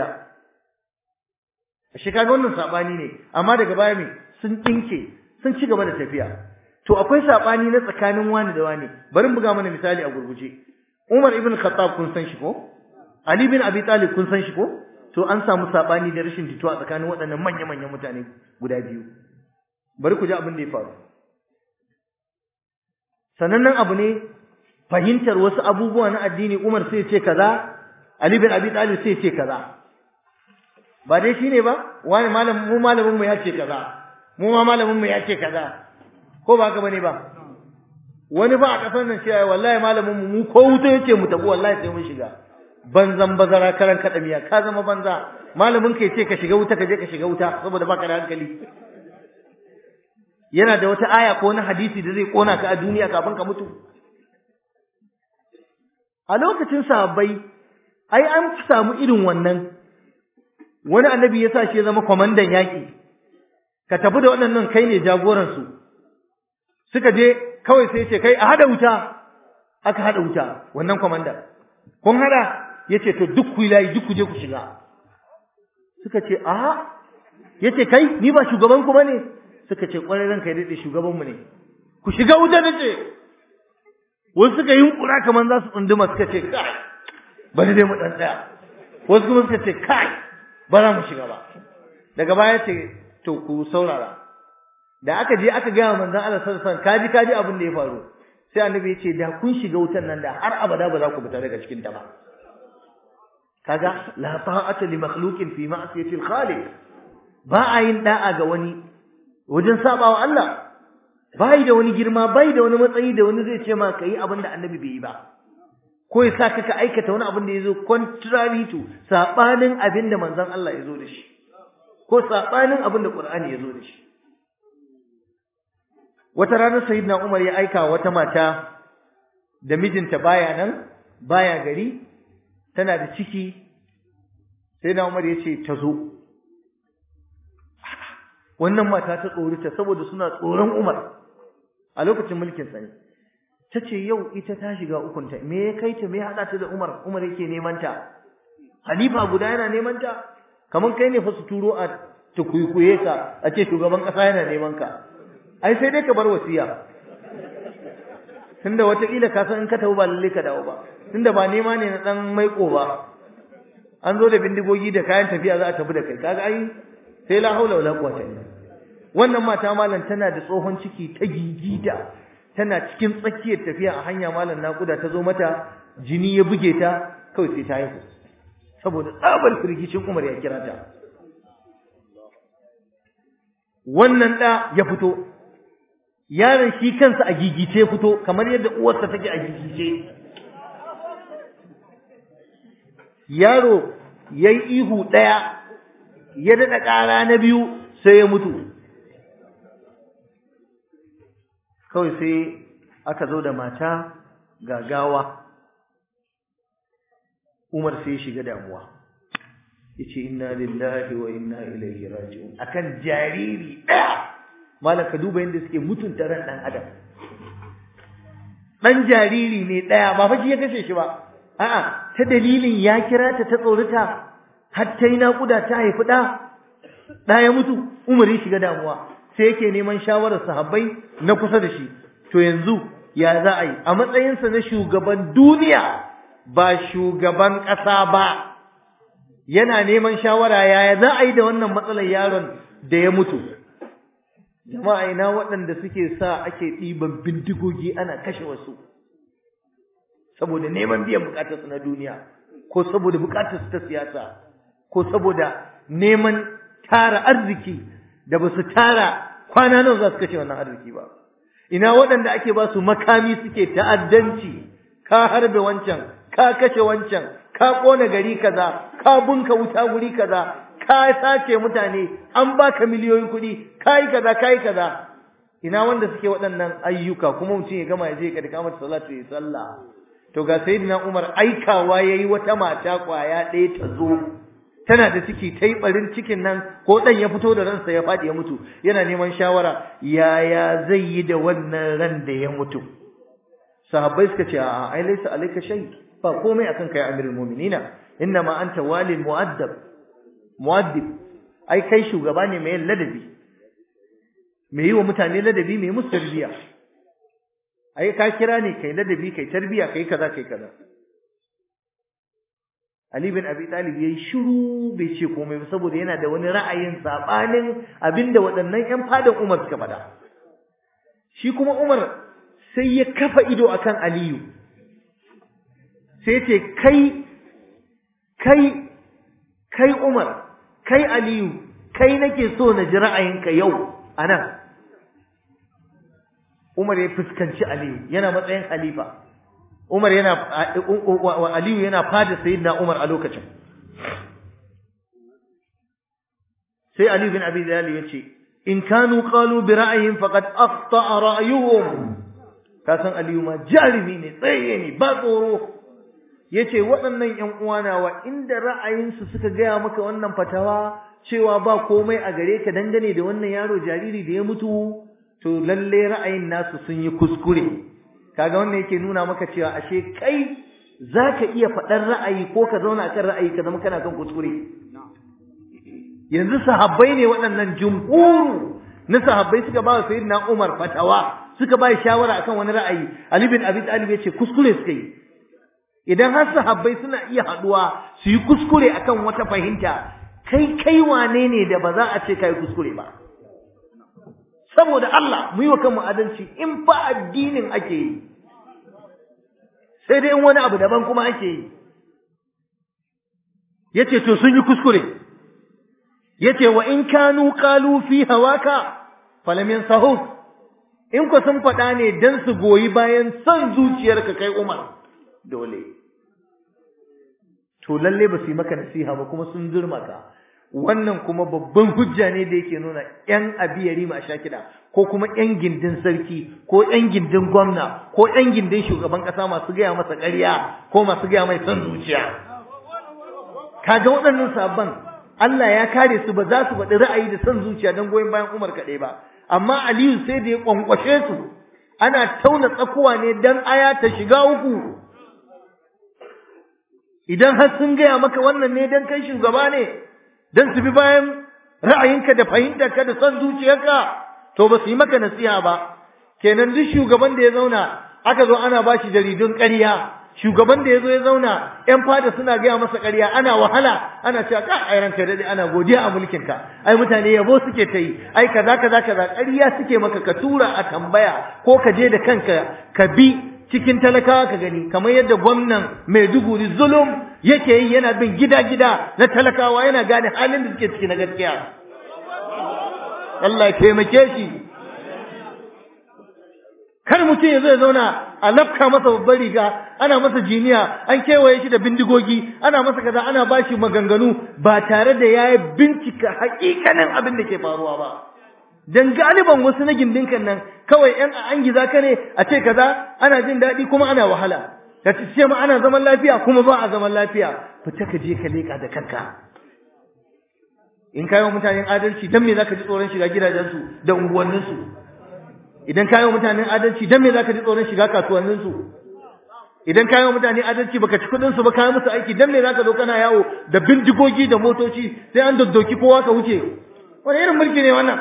shi kaga wannan sabani ne amma daga baya me sun tinke sun ci gaba da tafiya to akwai sabani na tsakanin wani da wani bari buga mana misali a gurguje Umar ibn Khattab kun san shi ko Ali bin Abi Talib kun san shi ko to an samu sabani da rashin jituwa tsakanin waɗannan manya-manyan mutane guda biyu bari ku ji abin da ya faru sanannen abu ne fahimtar wasu abubuwa na addini Umar sai ce kaza Ali bin Abi Talib sai ce kaza ba dai shine ba wani malamin mu malamin mu ya ce kaza mu ma malamin mu ya ce kaza ko ba ka bane ba wani ba a kasar nan cewa wallahi malamin mu mu ko wuta yace mu tafi wallahi sai mun shiga banzan bazara karan kada miya ka zama banza malamin ka yace ka shiga wuta ka je ka shiga wuta saboda baka da hankali yana da wata aya ko wani hadisi da zai kona ka a duniya kafin ka mutu a lokacin sahabbai ai an samu irin wannan wani annabi ya sa shi ya zama kwamandan yaƙi ka tafi da waɗannan kai ne jagoransu suka je kawai sai ce kai a hada wuta aka hada wuta wannan komanda kun hada yace to duk ku layi duk ku je ku shiga suka ce a yace kai ni ba shugaban ku bane suka ce kwarai ranka ya dade shugaban mu ne ku shiga wuta nace wasu suka yi kura kaman za su tsunduma suka ce kai bari dai mu dan tsaya wasu kuma suka ce kai ba za mu shiga ba daga baya ce to ku saurara da aka je aka gaya manzon Allah sallallahu alaihi wasallam kaji kaji abin da ya faru sai annabi ya ce da kun shiga wutan nan da har abada ba za ku fita daga cikin ta ba kaga la ta'ata li makhluqin fi ma'siyati al-khaliq ba a yin da'a ga wani wajen sabawa Allah bai da wani girma bai da wani matsayi da wani zai ce ma kai abin da annabi bai yi ba ko ya sa ka aikata wani abin da yazo contrary to sabanin abin da manzon Allah ya zo da shi ko sabanin abin da Qur'ani ya zo da shi wata ranar sayyidina Umar ya aika wata mata da mijinta baya nan baya gari tana da ciki sayyidina Umar ya ce ta zo wannan mata ta tsorita saboda suna tsoron Umar a lokacin mulkin sa ne tace yau ita ta shiga ukunta me ya kai ta me ya hada ta da Umar Umar yake neman ta halifa guda yana neman ta kaman kai ne fa su turo a tukuikuye ka a ce shugaban kasa yana neman ka ai sai dai ka bar wasiya tunda wataƙila ka san in ka tafi ba lalle ka dawo ba tunda ba nema ne na dan maiko ba an zo da bindigogi da kayan tafiya za a tafi da kai kaga ai sai la haula wala quwwata illa wannan mata malam tana da tsohon ciki ta gigita tana cikin tsakiyar tafiya a hanya malam nakuda ta zo mata jini ya buge ta kawai sai ta haihu saboda tsabar firgicin Umar ya kira ta wannan da ya fito yaron shi kansa a gigice fito kamar yadda uwarsa take a gigice yaro yayi ihu daya ya dada ƙara na biyu sai ya mutu kawai sai aka zo da mata gagawa Umar sai ya shiga damuwa yace inna lillahi wa inna ilaihi raji'un akan jariri daya malam ka duba yadda suke mutunta ran dan adam dan jariri ne daya ba fa shi ya kashe shi ba a'a ta dalilin ya kira ta ta tsorita har ta yi naƙuda ta haifi ɗa ɗa ya mutu umar ya shiga damuwa sai yake neman shawarar sahabbai na kusa da shi to yanzu ya za a yi a matsayinsa na shugaban duniya ba shugaban ƙasa ba yana neman shawara yaya za a yi da wannan matsalar yaron da ya mutu jama'a ina waɗanda suke sa ake ɗiban bindigogi ana kashe wasu saboda neman biyan bukatarsu na duniya ko saboda bukatarsu ta siyasa ko saboda neman tara arziki da ba su tara kwana nawa za su kashe wannan arziki ba ina waɗanda ake ba su makami suke ta'addanci ka harbe wancan ka kashe wancan ka ƙona gari kaza ka bunka wuta guri kaza ka sace mutane an baka miliyoyin kuɗi ka yi kaza ka yi kaza ina wanda suke waɗannan ayyuka kuma mutum ya gama ya je ka da kamar salatu ya sallah to ga sayyidina Umar aikawa yayi wata mata kwaya ɗaya ta zo tana da ciki ta yi ɓarin cikin nan ko ɗan ya fito da ransa ya faɗi ya mutu yana neman shawara yaya zai yi da wannan ran da ya mutu sahabbai suka ce a ai laysa alayka shay ba komai akan kai amirul mu'minina inna ma anta walil mu'addab mu'addib ai kai shugaba ne mai ladabi mai yi wa mutane ladabi mai musu tarbiya ai ka kira ne kai ladabi kai tarbiya kai kaza kai kaza Ali bin Abi Talib yayi shiru bai ce komai ba saboda yana da wani ra'ayin sabanin abinda waɗannan ƴan fadan Umar suka faɗa shi kuma Umar sai ya kafa ido akan Aliyu sai ce kai kai kai Umar kai Aliyu kai nake so na ji ra'ayinka yau anan Umar ya fuskanci Aliyu yana matsayin khalifa Umar yana Aliyu yana fada sayyidina Umar a lokacin sai Ali bin Abi Talib yace in kanu qalu bi ra'yihim faqad afta'a ra'yuhum ka san Aliyu ma jarimi ne tsaye ne ba tsoro yace waɗannan ƴan uwana wa inda ra'ayinsu suka gaya maka wannan fatawa cewa ba komai a gare ka dangane da wannan yaro jariri da ya mutu to lalle ra'ayin nasu sun yi kuskure kaga wannan yake nuna maka cewa ashe kai zaka iya faɗar ra'ayi ko ka zauna kan ra'ayi ka zama kana kan kuskure yanzu sahabbai ne waɗannan jumhuru na sahabbai suka ba sayyidina Umar fatawa suka ba shawara akan wani ra'ayi Ali bin Abi Talib ya ce kuskure suka yi idan har sahabbai suna iya haduwa su yi kuskure akan wata fahimta kai kai wane ne da ba za a ce kai kuskure ba saboda Allah mu yi wa kanmu adalci in ba addinin ake yi sai dai in wani abu daban kuma ake yi yace to sun yi kuskure yace wa in kanu qalu fi hawaka falam yansahu in ku sun faɗa ne dan su goyi bayan son zuciyarka kai Umar dole to lalle ba su yi maka nasiha ba kuma sun zurma ka wannan kuma babban hujja ne da yake nuna ƴan abiyari ma shakida ko kuma ƴan gindin sarki ko ƴan gindin gwamna ko ƴan gindin shugaban ƙasa masu gaya masa ƙarya ko masu gaya mai son zuciya kaga waɗannan sabon Allah ya kare su ba za su faɗi ra'ayi da son zuciya don goyon bayan Umar kaɗai ba amma Aliyu sai da ya kwankwashe su ana tauna tsakuwa ne dan aya ta shiga uku idan har sun gaya maka wannan ne dan kai shugaba ne dan su bi bayan ra'ayinka da fahimtarka da son zuciyarka to ba su yi maka nasiha ba kenan duk shugaban da ya zauna aka zo ana ba shi jaridun ƙarya shugaban da ya zo ya zauna ƴan fada suna gaya masa ƙarya ana wahala ana cewa ka ai ranka dade ana godiya a mulkin ka ai mutane yabo suke ta yi ai kaza kaza kaza ƙarya suke maka ka tura a tambaya ko ka je da kanka ka bi cikin talakawa ka gani kamar yadda gwamnan Maiduguri zulum yake yi yana bin gida-gida na talakawa yana gane halin da suke ciki na gaskiya Allah ya taimake shi kar mutum ya zo ya zauna a lafka masa babbar riga ana masa jiniya an kewaye shi da bindigogi ana masa kaza ana bashi maganganu ba tare da ya bincika hakikanin abin da ke faruwa ba dan galiban wasu na gindinkan nan kawai yan an giza ka ne a ce kaza ana jin daɗi kuma ana wahala ka ce ma ana zaman lafiya kuma ba a zaman lafiya fita ka je ka leƙa da kanka in kayo mutanen adalci dan me zaka ji tsoron shiga gidajensu da unguwanninsu idan kayo mutanen adalci dan me zaka ji tsoron shiga kasuwanninsu idan kayo mutane adalci baka ci kudin su ba kayo musu aiki dan me zaka zo kana yawo da bindigogi da motoci sai an doddoki kowa ka wuce wani irin mulki ne wannan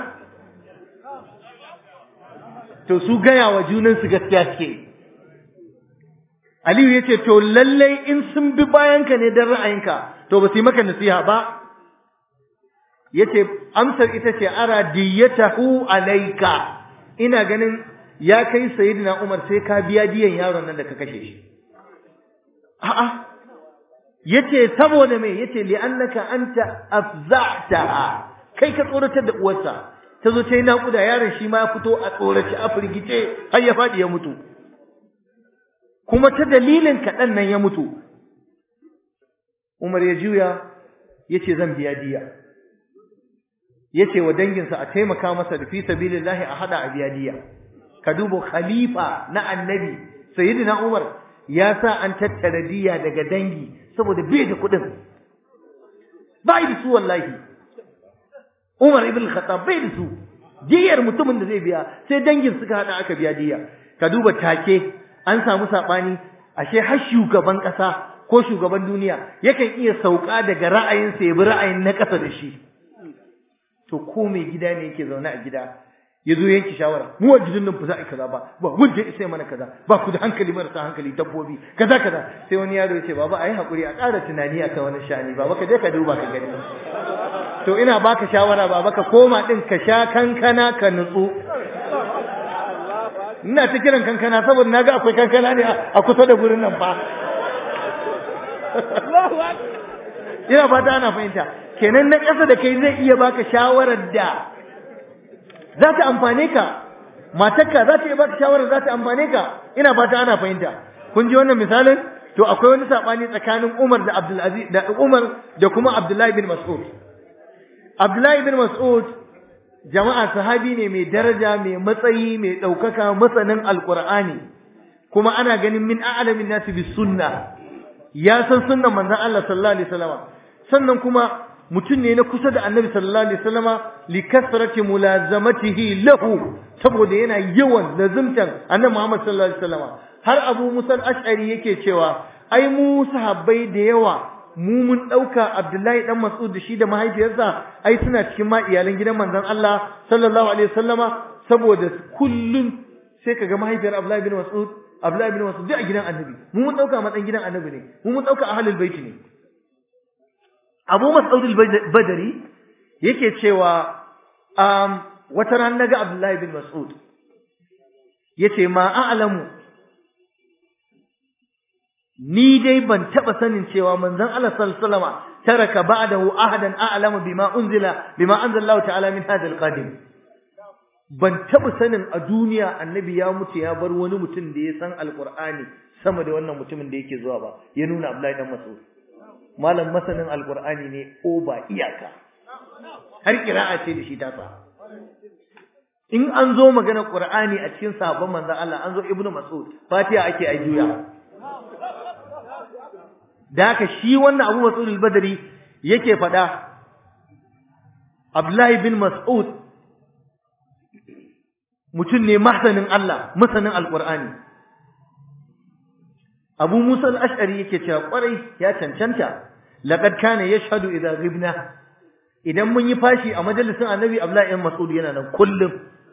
to su gaya wa junansu gaskiya suke Aliyu ya ce to lallai in sun bi bayanka ne don ra'ayinka to ba su yi maka nasiha ba ya ce amsar ita ce ara diyatahu alaika ina ganin ya kai sayyidina Umar sai ka biya diyan yaron nan da ka kashe shi a'a yace saboda me yace li annaka anta afza'taha kai ka tsoratar da uwarsa ta zo ta yi naƙuda yaron shi ma ya fito a tsoraci a firgice har ya faɗi ya mutu kuma ta dalilin kaɗan nan ya mutu Umar ya juya ya ce zan biya diya ya ce wa danginsa a taimaka masa da fi sabilillahi a haɗa a biya diya ka duba khalifa na annabi sayyidina Umar ya sa an tattara diya daga dangi saboda bai da kuɗin ba da su wallahi Umar ibn Khattab bai da su diyar mutumin da zai biya sai dangin suka hada aka biya diya ka duba take an samu sabani ashe har shugaban kasa ko shugaban duniya yakan iya sauka daga ra'ayin sa ya bi ra'ayin na kasa da shi to ko mai gida ne yake zaune a gida ya zo yanke shawara mu a gidan nan ba za a yi kaza ba ba wanda ya sai mana kaza ba ku da hankali marasa hankali dabbobi kaza kaza sai wani yaro ya ce baba ayi hakuri a ƙara tunani akan wani sha'ani baba ka je ka duba ka gani to ina baka shawara baba ka koma din ka sha kankana ka nutsu ina ta kiran kankana saboda naga akwai kankana ne a kusa da gurin nan fa ina fata ana fahimta kenan na ƙasa da kai zai iya baka shawarar da za ta amfane ka matarka za ta iya baka shawarar za ta amfane ka ina fata ana fahimta kun ji wannan misalin to akwai wani sabani tsakanin Umar da Abdul Aziz da Umar da kuma Abdullahi bin Mas'ud Abdullahi bin Mas'ud jama'a sahabi ne mai daraja mai matsayi mai ɗaukaka masanin alƙur'ani kuma ana ganin min a'lamin nasi bis sunna ya san sunnan manzon Allah sallallahu alaihi wasallam sannan kuma mutum ne na kusa da Annabi sallallahu alaihi wasallama li kasrati mulazamatihi lahu saboda yana yawan lazimtan annabi Muhammad sallallahu alaihi wasallam har Abu Musa al-Ash'ari yake cewa ai mu sahabbai da yawa mu mun dauka Abdullahi dan Mas'ud da shi da mahaifiyarsa ai suna cikin ma iyalan gidan manzon Allah sallallahu alaihi wasallama saboda kullun sai kaga mahaifiyar Abdullahi bin Mas'ud Abdullahi bin Mas'ud duk a gidan Annabi mu mun dauka matsayin gidan Annabi ne mu mun dauka ahlul bait ne Abu Mas'ud al-Badri yake cewa um wata ran naga Abdullahi bin Mas'ud yace ma a'lamu ni dai ban taba sanin cewa manzon Allah sallallahu alaihi wasallam taraka ba'dahu ahadan a'lamu bima unzila bima anzala Allah ta'ala min hadha al-qadim ban taba sanin a duniya annabi ya mutu ya bar wani mutum da ya san alqur'ani sama da wannan mutumin da yake zuwa ba ya nuna Abdullahi dan Mas'ud malam masanin alqur'ani ne ko ba iyaka har kira'a ce da shi ta sa in an zo magana qur'ani a cikin sahabban manzon Allah an zo ibnu mas'ud fatiha ake ai juya da haka shi wannan abu mas'ud al-badri yake fada abdullahi bin mas'ud mutum ne masanin Allah masanin alqur'ani abu musa al-ash'ari yake cewa kwarai ya cancanta laqad kana yashhadu idza ghibna idan mun yi fashi a majalisin annabi abdullahi bin mas'ud yana nan kullum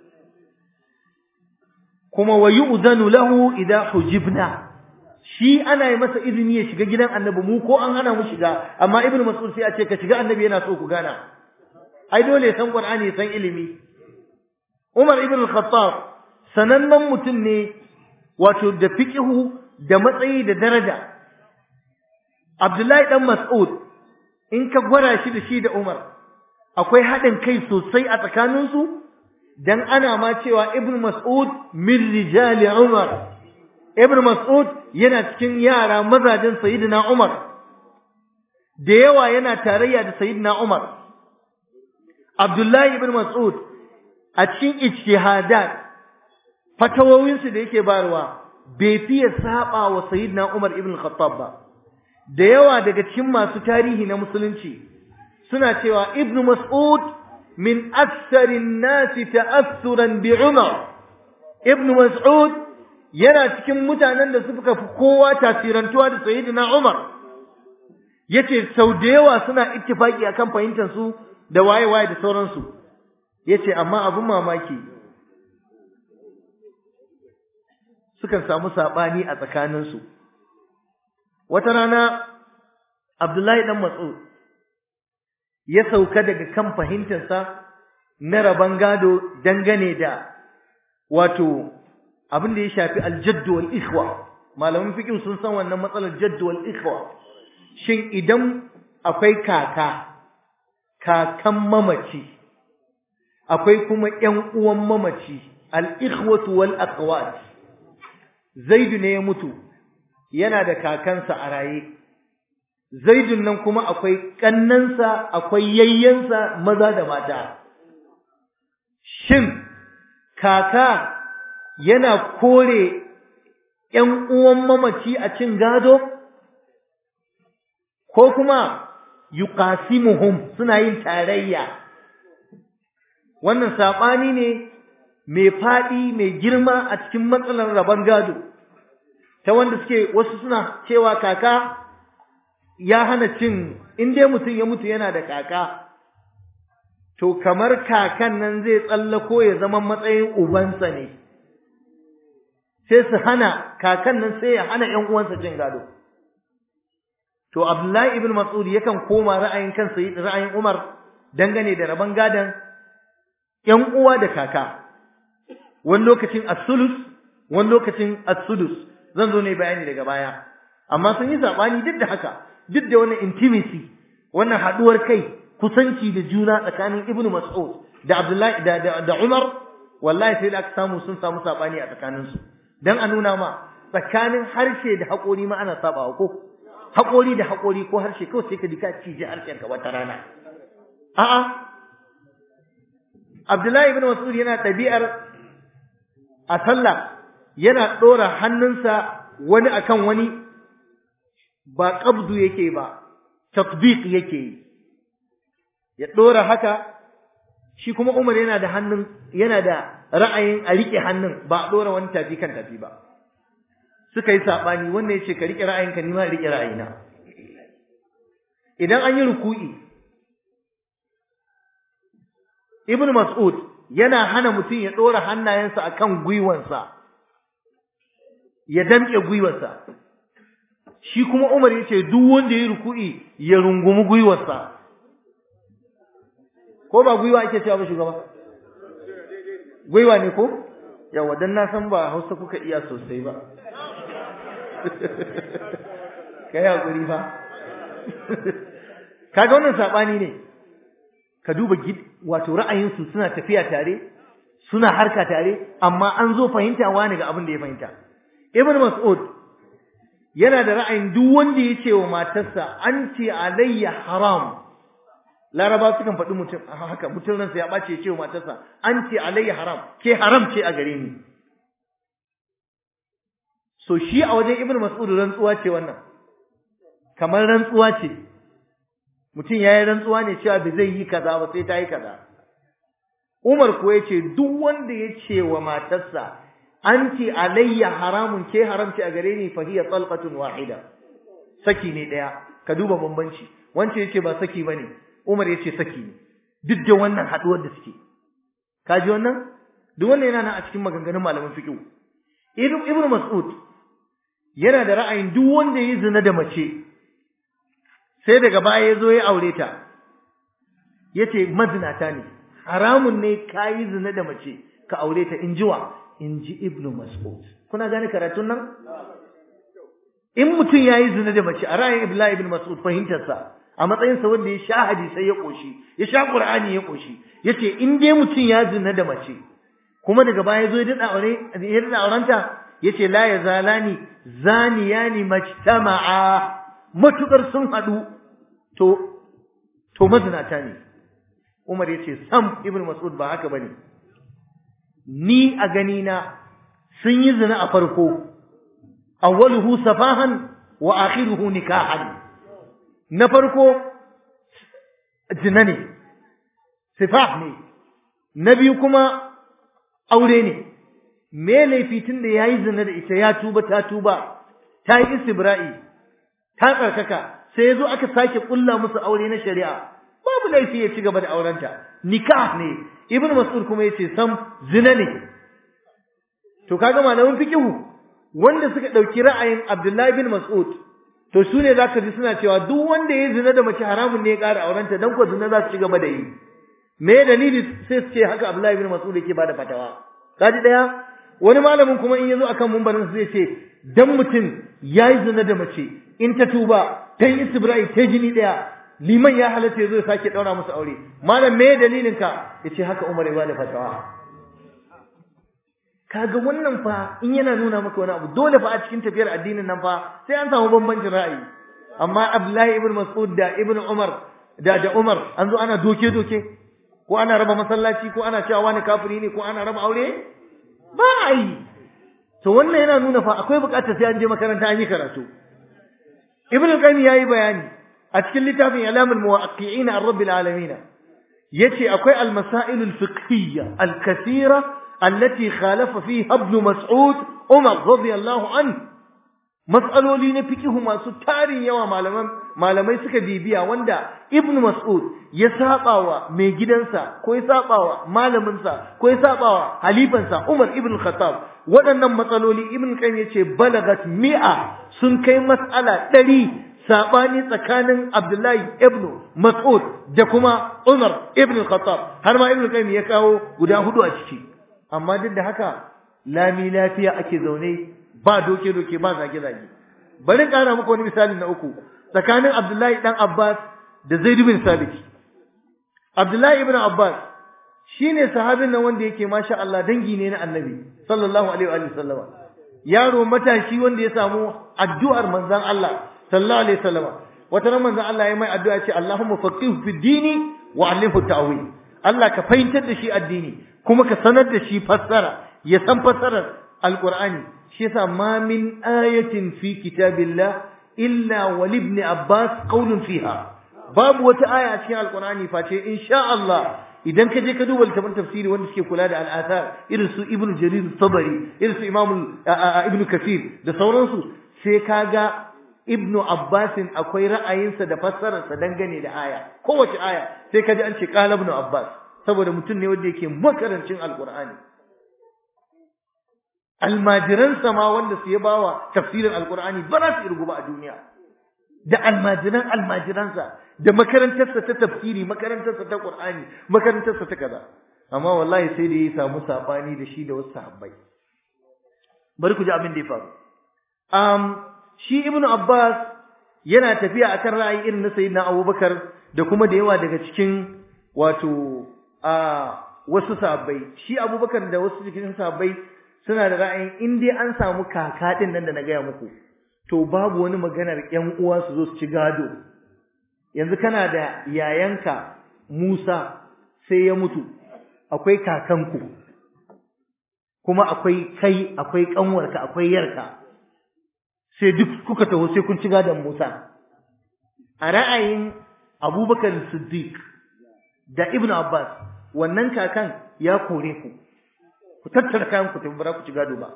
kuma wa yu'zanu lahu idza hujibna shi ana yi masa izini ya shiga gidan annabi mu ko an hana mu shiga amma ibnu mas'ud sai a ce ka shiga annabi yana so ku gana ai dole ya san qur'ani ya san ilimi umar ibn al-khattab sanannen mutum ne wato da fiqhu da matsayi da daraja abdullahi dan mas'ud in ka gwara shi da shi da umar akwai haɗin kai sosai a tsakaninsu dan ana ma cewa ibn mas'ud min rijali umar ibn mas'ud yana cikin yara mazajin sayyidina umar da yawa yana tarayya da sayyidina umar abdullahi ibn mas'ud a cikin ijtihadat fatawowinsu da yake barwa bai fiye saba wa sayyidina umar ibn khattab ba da yawa daga cikin masu tarihi na musulunci suna cewa ibn mas'ud min aktharin nasi ta'assuran bi umar ibn mas'ud yana cikin mutanen da suka fi kowa tasirantuwa da sayyidina Umar yace sau da yawa suna ittifaki akan fahimtar su da waye waye da sauransu yace amma abin mamaki sukan samu sabani a tsakanin su wata rana Abdullahi dan Mas'ud ya sauka daga kan fahimtarsa na raban gado dangane da wato abin da ya shafi aljadd wal ikhwa malaman fiqh sun san wannan matsalar jadd wal ikhwa shin idan akwai kaka kakan mamaci akwai kuma ƴan uwan mamaci al ikhwatu wal akhawat zaidu ne ya mutu yana da kakansa a raye zaidun nan kuma akwai kannansa akwai yayyansa maza da mata shin kaka yana kore ‘yan uwan mamaci a cin gado, ko kuma yuqasimuhum suna yin tarayya. Wannan saɓani ne mai faɗi mai girma a cikin matsalar rabon gado, ta wanda suke wasu suna cewa kaka ya hana cin, in dai mutum ya mutu yana da kaka, to kamar kakan nan zai tsallako ya zama matsayin ubansa ne. sai su hana kakan nan sai ya hana ƴan uwansa jin gado to Abdullahi ibn Mas'ud yakan koma ra'ayin kansa ra'ayin Umar dangane da rabon gadon ƴan uwa da kaka wani lokacin as-sulus wani lokacin as-sudus zan zo ne bayani daga baya amma sun yi sabani duk da haka duk da wannan intimacy wannan haduwar kai kusanci da juna tsakanin Ibn Mas'ud da Abdullahi da da Umar wallahi sai da aka samu sun samu sabani a tsakaninsu dan a nuna ma tsakanin harshe da haƙori ma ana sabawa ko haƙori da haƙori ko harshe kawai sai ka dika cije harshen ka wata rana a'a Abdullahi ibn Mas'ud yana ɗabi'ar a sallah yana ɗora hannunsa wani akan wani ba qabdu yake ba tatbiq yake ya ɗora haka shi kuma Umar yana da hannun yana da ra'ayin a rike hannun ba a dora wani tafi kan tafi ba suka yi sabani wanda yace ka rike ra'ayinka ni ma rike ra'ayina idan an yi ruku'i ibn mas'ud yana hana mutum ya dora hannayensa akan gwiwansa ya damke gwiwarsa shi kuma Umar yace duk wanda ya ruku'i ya rungumi gwiwarsa ko ba gwiwa ake cewa ba shugaba gwiwa ne ko yawa dan na san ba Hausa kuka iya sosai ba kai hakuri fa kaga wannan sabani ne ka duba wato ra'ayinsu suna tafiya tare suna harka tare amma an zo fahimta wani ga abin da ya fahimta ibn mas'ud yana da ra'ayin duk wanda ya ce wa matarsa anti alayya haram laraba sukan faɗi mutum haka mutum ransa ya ɓace ya ce wa matarsa anti alayya haram ke haram ce a gare ni so shi a wajen ibn mas'ud rantsuwa ce wannan kamar rantsuwa ce mutum ya yi rantsuwa ne cewa bai zai yi kaza ba sai ta yi kaza umar kuwa ya ce duk wanda ya ce wa matarsa anti alayya haramun ke haramci a gare ni fa hiya talqatun wahida saki ne daya ka duba bambanci wance yace ba saki bane Umar yace saki ne duk da wannan haduwar da suke ka ji wannan duk wannan yana nan a cikin maganganun malaman fiqh Ibn Ibn Mas'ud yana da ra'ayin duk wanda yayi zina da mace sai daga baya ya zo ya aure ta yace mazinata ne haramun ne kayi zina da mace ka aure ta in jiwa in ji ibnu mas'ud kuna gane karatun nan in mutum yayi zina da mace a ra'ayin ibla ibn mas'ud fahimtarsa a matsayin sa wanda ya sha hadisai ya koshi ya sha qur'ani ya koshi yace in dai mutum ya zina da mace kuma daga baya zo ya dada aure ya dada aurenta yace la yazalani zaniyani majtama'a matukar sun hadu to to mazinata ne Umar yace sam ibn mas'ud ba haka bane ni a gani na sun yi zina a farko awwaluhu safahan wa akhiruhu nikahan na farko zina ne sifah ne na biyu kuma aure ne me laifi tun da yayi zina da ita ya tuba ta tuba ta yi istibra'i ta tsarkaka sai yazo aka sake kulla musu aure na shari'a babu laifi ya ci gaba da aurenta nikah ne ibnu mas'ud kuma yace sam zina ne to kaga malamin fiqhu wanda suka dauki ra'ayin abdullahi bin mas'ud to su ne zaka ji suna cewa duk wanda yayi zina da mace haramun ne ya ƙara aurenta dan ko zina za su ci gaba da yi me dalili sai su ce haka abdullahi bin mas'ud yake bada fatawa kaji daya wani malamin kuma in yazo akan mumbarin zai ce dan mutum yayi zina da mace in ta tuba ta yi istibra'i ta jini daya liman ya halatta yazo ya sake daura musu aure malam me dalilin ka yace haka Umar ya bada fatawa kaga wannan fa in yana nuna maka wani abu dole fa a cikin tafiyar addinin nan fa sai an samu bambancin ra'ayi amma Abdullahi ibn Mas'ud da Ibn Umar da da Umar an zo ana doke doke ko ana raba masallaci ko ana cewa wani kafiri ne ko ana raba aure ba a yi to wannan yana nuna fa akwai bukatar sai an je makaranta an yi karatu Ibn Qayyim yayi bayani a cikin littafin Ilamul Muwaqqi'in ar-Rabbil Alamin yace akwai al-masail al-fiqhiyya al-kathira allati khalafa fiha Ibn Mas'ud Umar radiyallahu anhu mas'aloli na fiqh masu tarin yawa malaman malamai suka bibiya wanda Ibn Mas'ud ya sabawa mai gidansa ko ya sabawa malaminsa ko ya sabawa halifansa Umar ibn Khattab waɗannan matsaloli Ibn Qayyim yace balagat mi'a sun kai mas'ala ɗari sabani tsakanin Abdullahi ibn Mas'ud da kuma Umar ibn Khattab har ma Ibn Qayyim ya kawo guda hudu a ciki amma duk da haka lami lafiya ake zaune ba doke doke ba zage zage bari ƙara muku wani misali na uku tsakanin Abdullahi dan Abbas da Zaid bin Sabit Abdullahi ibn Abbas shine sahabin nan wanda yake masha Allah dangi ne na Annabi sallallahu alaihi wa sallam yaro matashi wanda ya samu addu'ar manzon Allah sallallahu alaihi wasallam wata ran manzon Allah ya mai addu'a ce Allahumma faqihu fid dini wa 'allimhu ta'wil Allah ka fahimtar da shi addini kuma ka sanar da shi fassara ya san fassarar alqur'ani shi yasa ma min ayatin fi kitabillah illa wal ibn abbas qawlun fiha babu wata aya a cikin alqur'ani face insha Allah idan ka je ka duba littafin tafsiri wanda suke kula da al'athar irin su ibn jarir tabari irin su imam ibn kathir da sauransu sai ka ga ibn abbasin akwai ra'ayinsa da fassararsa dangane da aya kowace aya sai ka ji an ce qala ibn abbas saboda mutum ne wanda yake makarancin alqur'ani almajiransa ma wanda su ya bawa tafsirin alqur'ani ba za su irgu ba a duniya da almajiran almajiransa da makarantarsa ta tafsiri makarantarsa ta qur'ani makarantarsa ta kaza amma wallahi sai da ya samu sabani da shi da wasu sahabbai bari ku ji abin da ya faru um shi ibnu abbas yana tafiya akan ra'ayi irin na sayyidina abubakar da kuma da yawa daga cikin wato a wasu sahabbai shi abubakar da wasu cikin sahabbai suna da ra'ayin in dai an samu kaka din nan da na gaya muku to babu wani maganar ƴan uwa su zo su ci gado yanzu kana da yayanka Musa sai ya mutu akwai kakanku kuma akwai kai akwai kanwarka akwai yarka sai duk kuka taho sai kun ci gadon Musa a ra'ayin Abubakar Siddiq da Ibn Abbas wannan kakan ya kore ku ku tattara kayan ku tafi ba ku ci gado ba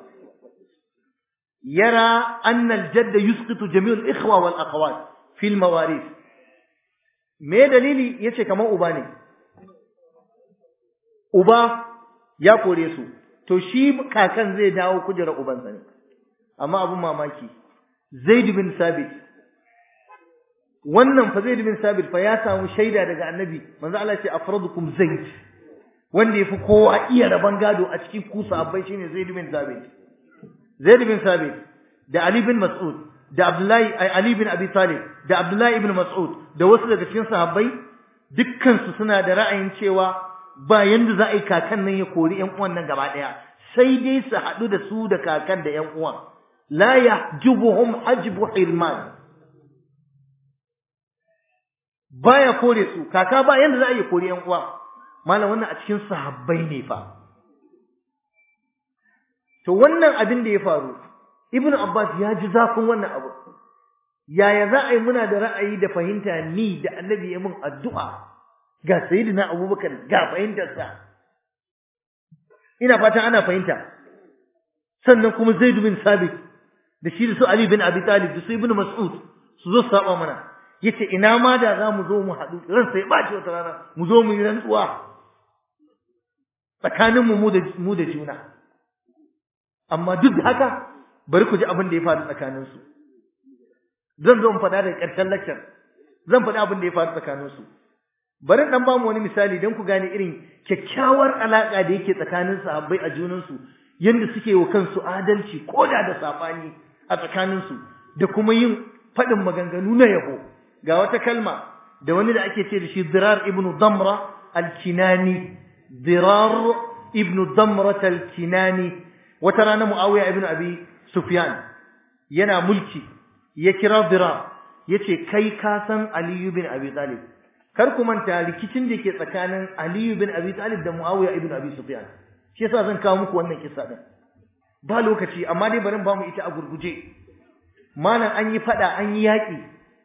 yara anna al-jadd yusqitu jami' al-ikhwa wal akhawat fi al-mawarith me dalili yace kamar uba ne uba ya kore su to shi kakan zai dawo kujera ubansa ne amma abun mamaki Zaid bin Sabit wannan fa Zaid bin Sabit fa ya samu shaida daga Annabi manzo Allah ce afradukum Zaid wanda yafi kowa iya raban gado a cikin kusa abai shine Zaid bin Sabit Zaid bin Sabit da Ali bin Mas'ud da Abdullahi Ali bin Abi Talib da Abdullahi ibn Mas'ud da wasu daga cikin sahabbai dukkan su suna da ra'ayin cewa ba yanda za a yi kakan nan ya kori ƴan uwan nan gaba ɗaya sai dai su haɗu da su da kakan da ƴan uwan la yahjubuhum hajbu hirman baya kore su kaka ba yanda za a yi kori ƴan uwa malam wannan a cikin sahabbai ne fa to wannan abin da ya faru ibn abbas ya ji zafin wannan abu yaya za a yi muna da ra'ayi da fahimta ni da annabi ya mun addu'a ga sayyidina abubakar ga fahimtarsa ina fatan ana fahimta sannan kuma zaid bin sabit da shi da su ali bin abi talib da su ibn mas'ud su zo su saba mana yace ina ma da za mu zo mu haɗu ran sai ba wata rana mu zo mu yi rantsuwa tsakaninmu mu da mu da juna amma duk da haka bari ku ji abin da ya faru tsakaninsu zan zo in faɗa daga ƙarshen lecture zan faɗi abin da ya faru tsakaninsu bari dan ba mu wani misali don ku gane irin kyakkyawar alaƙa da yake tsakanin sahabbai a junansu yanda suke wa kansu adalci ko da da safani a tsakaninsu da kuma yin faɗin maganganu na yabo ga wata kalma da wani da ake ce da shi Dirar ibn Damra al-Kinani Dirar ibn Damra al-Kinani wata rana Muawiya ibn Abi Sufyan yana mulki ya kira Dirar yace kai ka san Ali ibn Abi Talib kar ku manta rikicin da ke tsakanin Ali ibn Abi Talib da Muawiya ibn Abi Sufyan shi yasa zan kawo muku wannan kissa din ba lokaci amma dai bari ba mu ita a gurguje malam an yi fada an yi yaki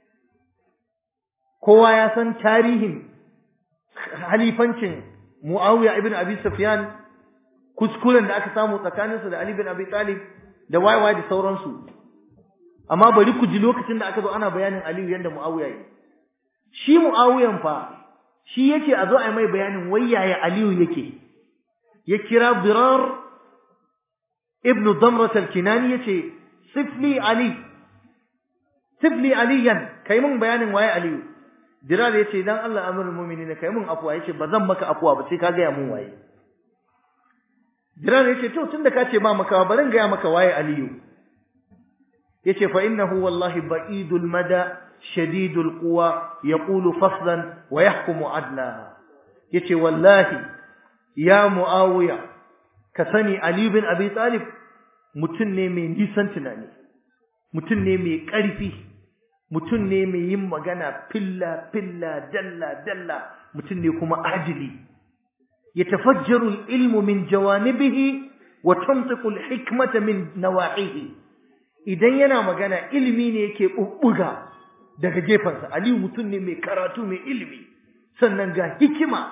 kowa ya san tarihin halifancin Muawiya ibn Abi Sufyan kuskuren da aka samu tsakaninsa da Ali ibn Abi Talib da waiwai da sauransu amma bari ku ji lokacin da aka zo ana bayanin Aliyu yanda Muawiya yi shi Muawiyan fa shi yake a zo a mai bayanin wai yaya Aliyu yake ya kira Birar ibn Damrat al-Kinani yace sifli Ali sifli aliyan kai mun bayanin waye Aliyu Dirar yace dan Allah amirul mu'minin kai mun afwa yace bazan maka afwa ba sai ka ga mun waye Dirar yace to tunda ka ce ba maka barin ga maka waye Aliyu yace fa innahu wallahi ba'idul mada shadidul quwa yaqulu faslan wa yahkumu adla yace wallahi ya muawiya ka sani ali bin abi talib mutun ne mai nisan tunani mutun ne mai karfi mutun ne mai yin magana filla filla dalla dalla mutun ne kuma ajili yatafajjaru al-ilmu min jawanibihi wa tantiqu al-hikmata min nawahihi idan yana magana ilimi ne yake bubbuga daga gefansa aliyu mutum ne mai karatu mai ilimi sannan ga hikima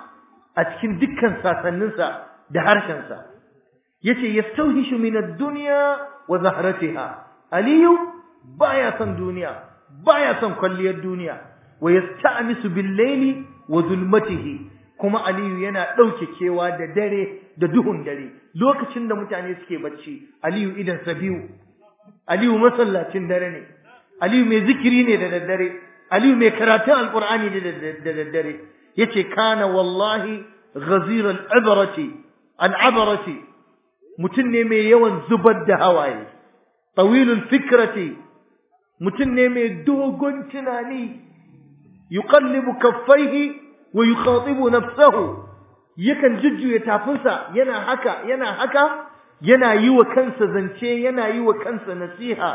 a cikin dukkan sasanninsa da harshensa yace yastawhishu min ad-dunya wa zahratiha aliyu baya son duniya baya son kwalliyar duniya wa yasta'misu bil-layli wa zulmatihi kuma aliyu yana dauke kewa da dare da duhun dare lokacin da mutane suke bacci aliyu idan sa biyu aliyu masallacin dare ne aliyu mai zikiri ne da daddare aliyu mai karatun alqur'ani ne da daddare yace kana wallahi ghazir al-ibrati al-abrati mutum ne mai yawan zubar da hawaye tawilul fikrati mutum ne mai dogon tunani yuqallibu kaffaihi wa yukhatibu nafsahu yakan jujjuya tafinsa yana haka yana haka yana yi wa kansa zance yana yi wa kansa nasiha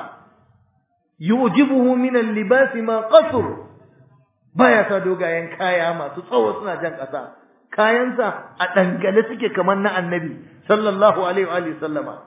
yujibuhu min al-libas ma qasr baya sa dogayen kaya masu tsawo suna jan ƙasa kayansa a dangale suke kamar na annabi sallallahu alaihi wa sallama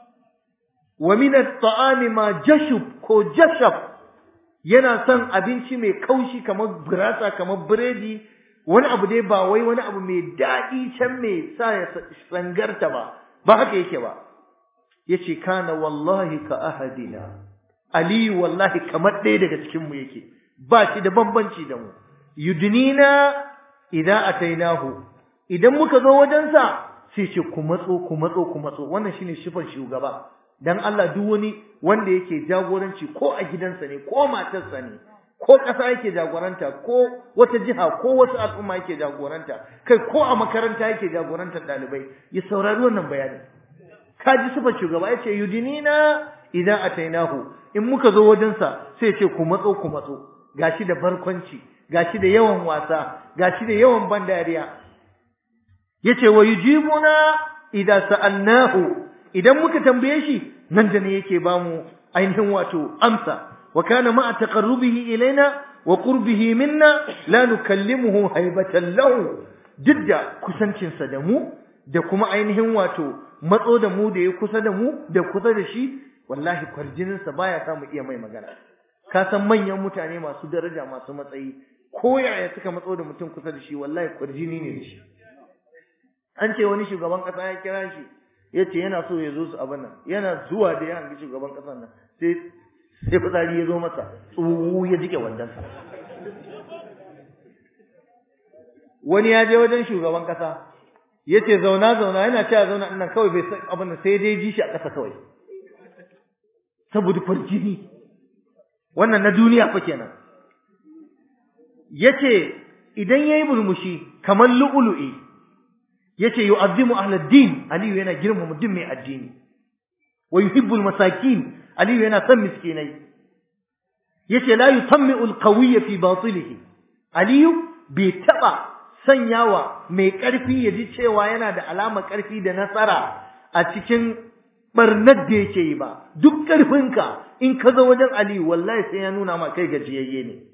wa min at-ta'ami ma jashub ko jashab yana son abinci mai kaushi kamar gurasa kamar biredi wani abu dai ba wai wani abu mai daɗi can mai sa ya sangarta ba ba haka yake ba yace kana wallahi ka ahadina ali wallahi kamar ɗaya daga cikin mu yake ba shi da bambanci da mu yudnina idan atainahu idan muka zo wajensa sai ce ku matso ku matso ku matso wannan shine shifan shugaba dan Allah duk wani wanda yake jagoranci ko a gidansa ne ko matarsa ne ko ƙasa yake jagoranta ko wata jiha ko wasu al'umma yake jagoranta kai ko a makaranta yake jagorantar ɗalibai ya saurari wannan bayani ka ji sifar shugaba ya ce yudinina idan atainahu in muka zo wajensa sai ce ku matso ku matso gashi da barkwanci gashi da yawan wasa gashi da yawan ban dariya yace wa yujibuna idan sa'alnahu idan muka tambaye shi nan da ne yake bamu ainihin wato amsa وكان مع تقربه إلينا وقربه منا لا نكلمه هيبة له جدا كسنشن سدمو da kuma ainihin wato matso da mu da ya kusa da mu da kusa da shi wallahi kwarjininsa baya sa mu iya mai magana ka san manyan mutane masu daraja masu matsayi ko yaya suka matso da mutum kusa da shi wallahi kwarjini ne da shi an ce wani shugaban kasa ya kira shi ya ce yana so ya zo su abin nan yana zuwa da ya hangi shugaban kasan nan sai sai fitsari ya zo masa tsuwu ya jike wandansa wani ya je wajen shugaban kasa ya ce zauna zauna yana cewa zauna nan kawai bai san abin da sai dai ji shi a ƙasa kawai saboda farjini wannan na duniya fa kenan yace idan yayi murmushi kamar lu'lu'i yace yu'azzimu ahlad-din aliyu yana girmama duk mai addini wa yuhibbul masakin aliyu yana son miskinai yace la yutammi'u al-qawiyya fi batilihi aliyu bai taba sanyawa mai karfi ya ji cewa yana da alama karfi da nasara a cikin barnar da yake yi ba duk karfinka in ka zo wajen aliyu wallahi sai ya nuna ma kai gajiyayye ne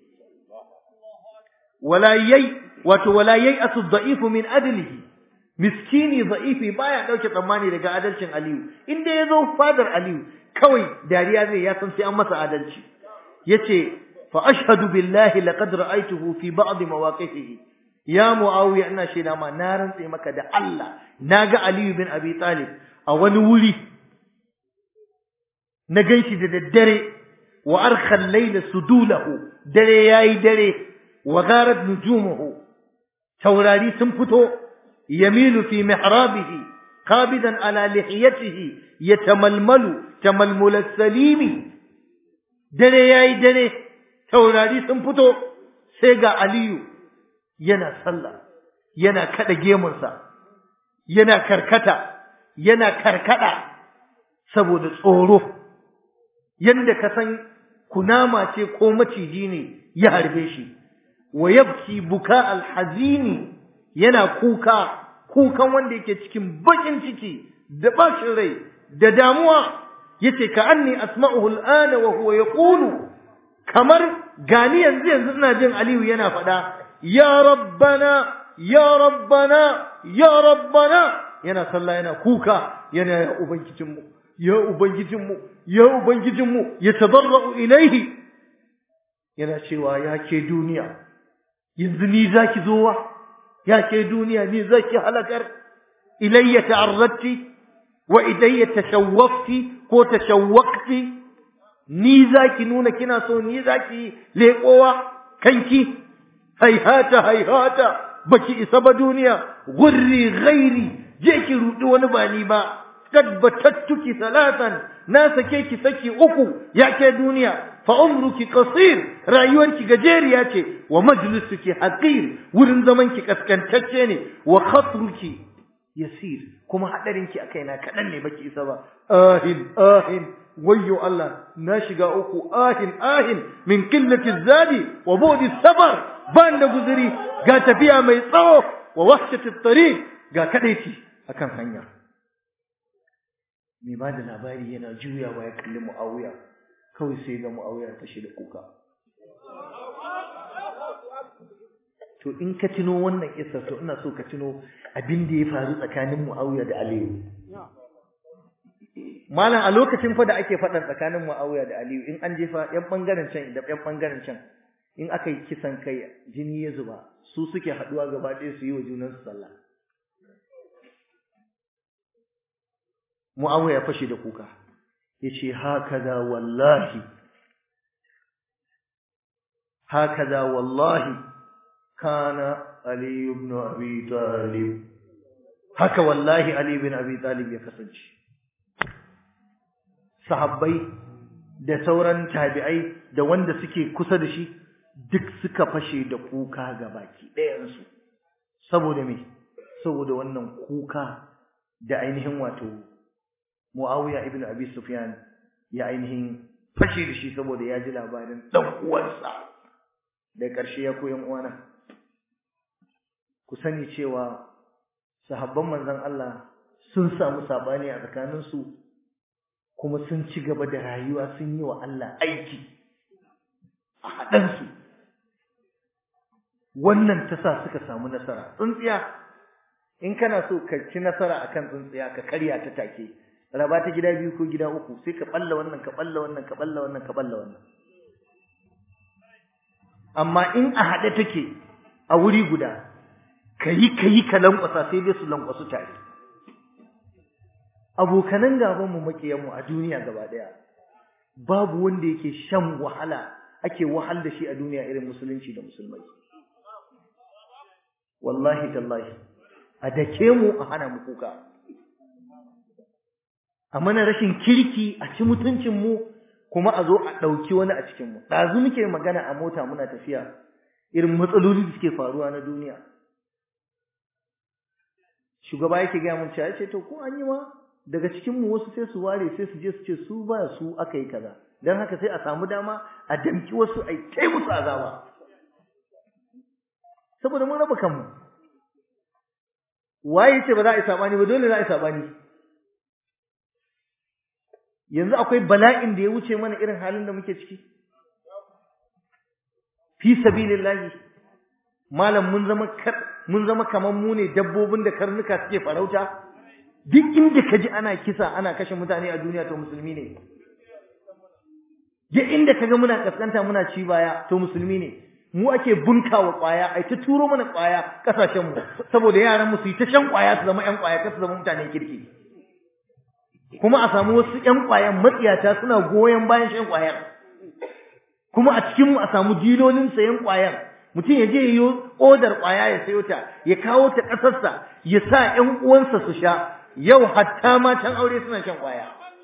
wala yai wato wala yai asu dha'ifu min adlihi miskini dha'ifi baya dauke tsammani daga adalcin aliyu inda ya zo fadar aliyu kawai dariya zai ya san sai an masa adalci yace fa ashhadu billahi laqad ra'aytuhu fi ba'd mawaqifihi ya muawiya ina shaida ma na rantse maka da Allah naga aliyu bin abi talib a wani wuri na ganshi da daddare wa arkhal layla sudulahu dare yayi dare wa gharat nujumuhu taurari sun fito yamilu fi mihrabihi qabidan ala lihiyatihi yatamalmalu tamalmul salimi dare yayi dare taurari sun fito sai ga aliyu yana sallah yana kada gemunsa yana karkata yana karkada saboda tsoro yanda ka san kunama ce ko maciji ne ya harbe shi wa yabki buka alhazini yana kuka kukan wanda yake cikin bakin ciki da bashin rai da damuwa yace ka anni asma'uhu al'ana wa huwa yaqulu kamar gani yanzu yanzu ina jin Aliyu yana faɗa ya rabbana ya rabbana ya rabbana yana sallah yana kuka yana ya ubangijinmu ya ubangijinmu ya ubangijinmu ya tadarra'u ilaihi yana cewa ya ke duniya yanzu ni zaki zowa ya ke duniya ni zaki halakar ilayya ta'arradti wa idayya tashawwaqti ko tashawwaqti ni zaki nuna kina so ni zaki leƙowa kanki haihata haihata baki isa ba duniya gurri ghairi je ki rudi wani ba ni ba tabbatattuki salatan na sake ki saki uku ya ke duniya fa umruki qasir rayuwarki gajeriya ce wa majlisuki haqir wurin zaman ki kaskantacce ne wa khatruki yasir kuma hadarin ki akai na kadan ne baki isa ba ahin ahin wayyo Allah na shiga uku ahin ahin min qillati zadi wa budi sabar ban da guzuri ga tafiya mai tsawo wa wahshati tariq ga kadaici akan hanya mai ba da labari yana juyawa ya kalli mu'awiya kawai sai ga mu'awiya ta shi da kuka to in ka tuno wannan kissa to ina so ka tuno abin da ya faru tsakanin mu'awiya da aliyu malam a lokacin fa da ake faɗan tsakanin mu'awiya da aliyu in an jefa yan bangaren can da yan bangaren can in aka yi kisan kai jini ya zuba su suke haɗuwa gaba ɗaya su yi wa junansu sallah Mu'awiya ya fashe da kuka yace hakaza wallahi hakaza wallahi kana Ali ibn Abi Talib haka wallahi Ali ibn Abi Talib ya kasance sahabbai da sauran tabi'ai da wanda suke kusa da shi duk suka fashe da kuka gabaki ɗayansu saboda me saboda wannan kuka da ainihin wato Muawiya ibn Abi Sufyan ya ainihin fashe da shi saboda ya ji labarin dan uwansa da ƙarshe ya koyan uwana ku sani cewa sahabban manzon Allah sun samu sabani a tsakanin su kuma sun ci gaba da rayuwa sun yi wa Allah aiki a haɗan su wannan ta sa suka samu nasara tsuntsiya in kana so ka ci nasara akan tsuntsiya ka karya ta take raba ta gida biyu ko gida uku sai ka balla wannan ka balla wannan ka balla wannan ka balla wannan amma in a haɗe take a wuri guda kayi kayi ka lankwasa sai dai su lankwasu tare abokanan gaban mu makiyan mu a duniya gaba daya babu wanda yake shan wahala ake wahal da shi a duniya irin musulunci da musulmai wallahi tallahi a dake mu a hana mu kuka a mana rashin kirki a ci mutuncin mu kuma a zo a ɗauki wani a cikin mu ɗazu muke magana a mota muna tafiya irin matsaloli da suke faruwa na duniya shugaba yake gaya mun cewa ce to ko an yi ma daga cikin mu wasu sai su ware sai su je su ce su ba su aka yi kaza dan haka sai a samu dama a damki wasu ai kai musu azaba saboda mun raba kanmu waye ce ba za a yi sabani ba dole za a yi sabani yanzu akwai bala'in da ya wuce mana irin halin da muke ciki fi sabilillahi malam mun zama mun zama kaman mu ne dabbobin da karnuka suke farauta duk inda kaji ana kisa ana kashe mutane a duniya to musulmi ne duk inda kaga muna kaskanta muna ci baya to musulmi ne mu ake bunkawa kwaya ai ta turo mana kwaya kasashen mu saboda yaran mu su yi ta shan kwaya su zama yan kwaya kar su zama mutanen kirki kuma a samu wasu ƴan ƙwayan matsiyata suna goyon bayan shan ƙwayar kuma a cikin mu a samu dilolin sayan ƙwayar mutum ya je yi odar ƙwaya ya sayo ta ya kawo ta ƙasarsa ya sa ƴan uwansa su sha yau hatta matan aure suna shan ƙwaya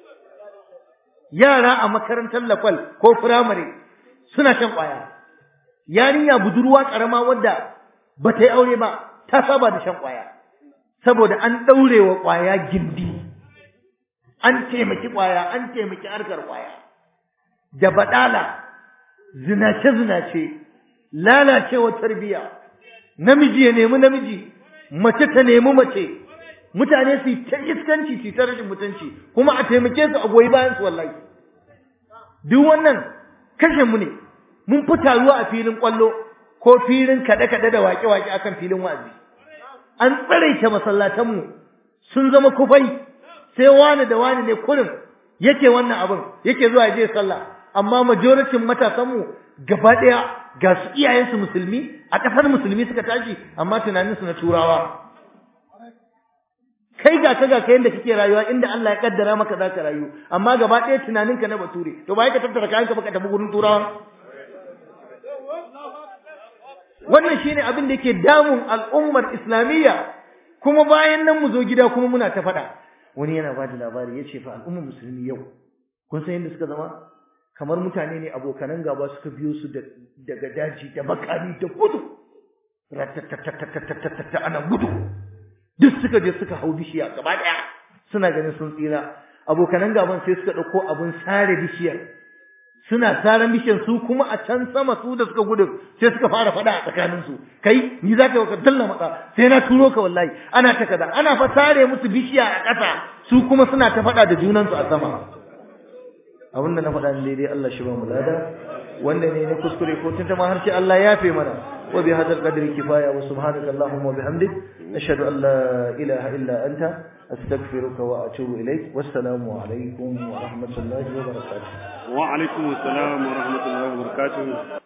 yara a makarantar lafal ko firamare suna shan ƙwaya yarinya budurwa ƙarama wadda ba ta yi aure ba ta saba da shan ƙwaya saboda an ɗaure wa ƙwaya gindi an taimaki ƙwaya an taimaki harkar ƙwaya da baɗala zinace-zinace lalacewar tarbiyya namiji ya nemi namiji mace ta nemi mace mutane su ta iskanci su ta rashin mutunci kuma a taimake su a goyi bayan su wallahi duk wannan kashe mu ne mun fi taruwa a filin ƙwallo ko filin kaɗe-kaɗe da waƙe-waƙe akan filin wa'azi an tsaraita masallatanmu sun zama kufai sai wani da wani ne kurin yake wannan abin yake zuwa je sallah amma majoritin matasan mu gaba ɗaya ga su iyayensu musulmi a ƙasar musulmi suka tashi amma tunaninsu na turawa kai ga ka ga kai yadda kake rayuwa inda Allah ya kaddara maka za ka rayu amma gaba ɗaya tunaninka na bature to ba ka tattara kayanka baka tafi gurin turawa wannan shine abin da yake damun al'ummar islamiyya kuma bayan nan mu zo gida kuma muna ta faɗa wani yana ba da labari ya ce fa al'ummar musulmi yau kun san yadda suka zama kamar mutane ne abokanan gaba suka biyo su daga daji da makami da gudu ratatatatatatatata ana gudu duk suka je suka hau bishiya gaba daya suna ganin sun tsira abokanan gaban sai suka dauko abun sare bishiyar suna saran bishiyar su kuma a can sama su da suka gudu sai suka fara fada a tsakanin su kai ni za ka ka dalla maka sai na turo ka wallahi ana ta kaza ana fa sare musu bishiya a ƙasa su kuma suna ta fada da junansu a sama abin da na faɗa daidai Allah shi ba mu lada wanda ne na kuskure ko tun ma har sai Allah ya fe mana wa bi hadal qadri kifaya wa subhanaka allahumma wa bihamdik ashhadu an la ilaha illa anta astaghfiruka wa atubu ilaik wassalamu alaikum wa rahmatullahi wa barakatuh wa alaikum assalam wa rahmatullahi wa barakatuh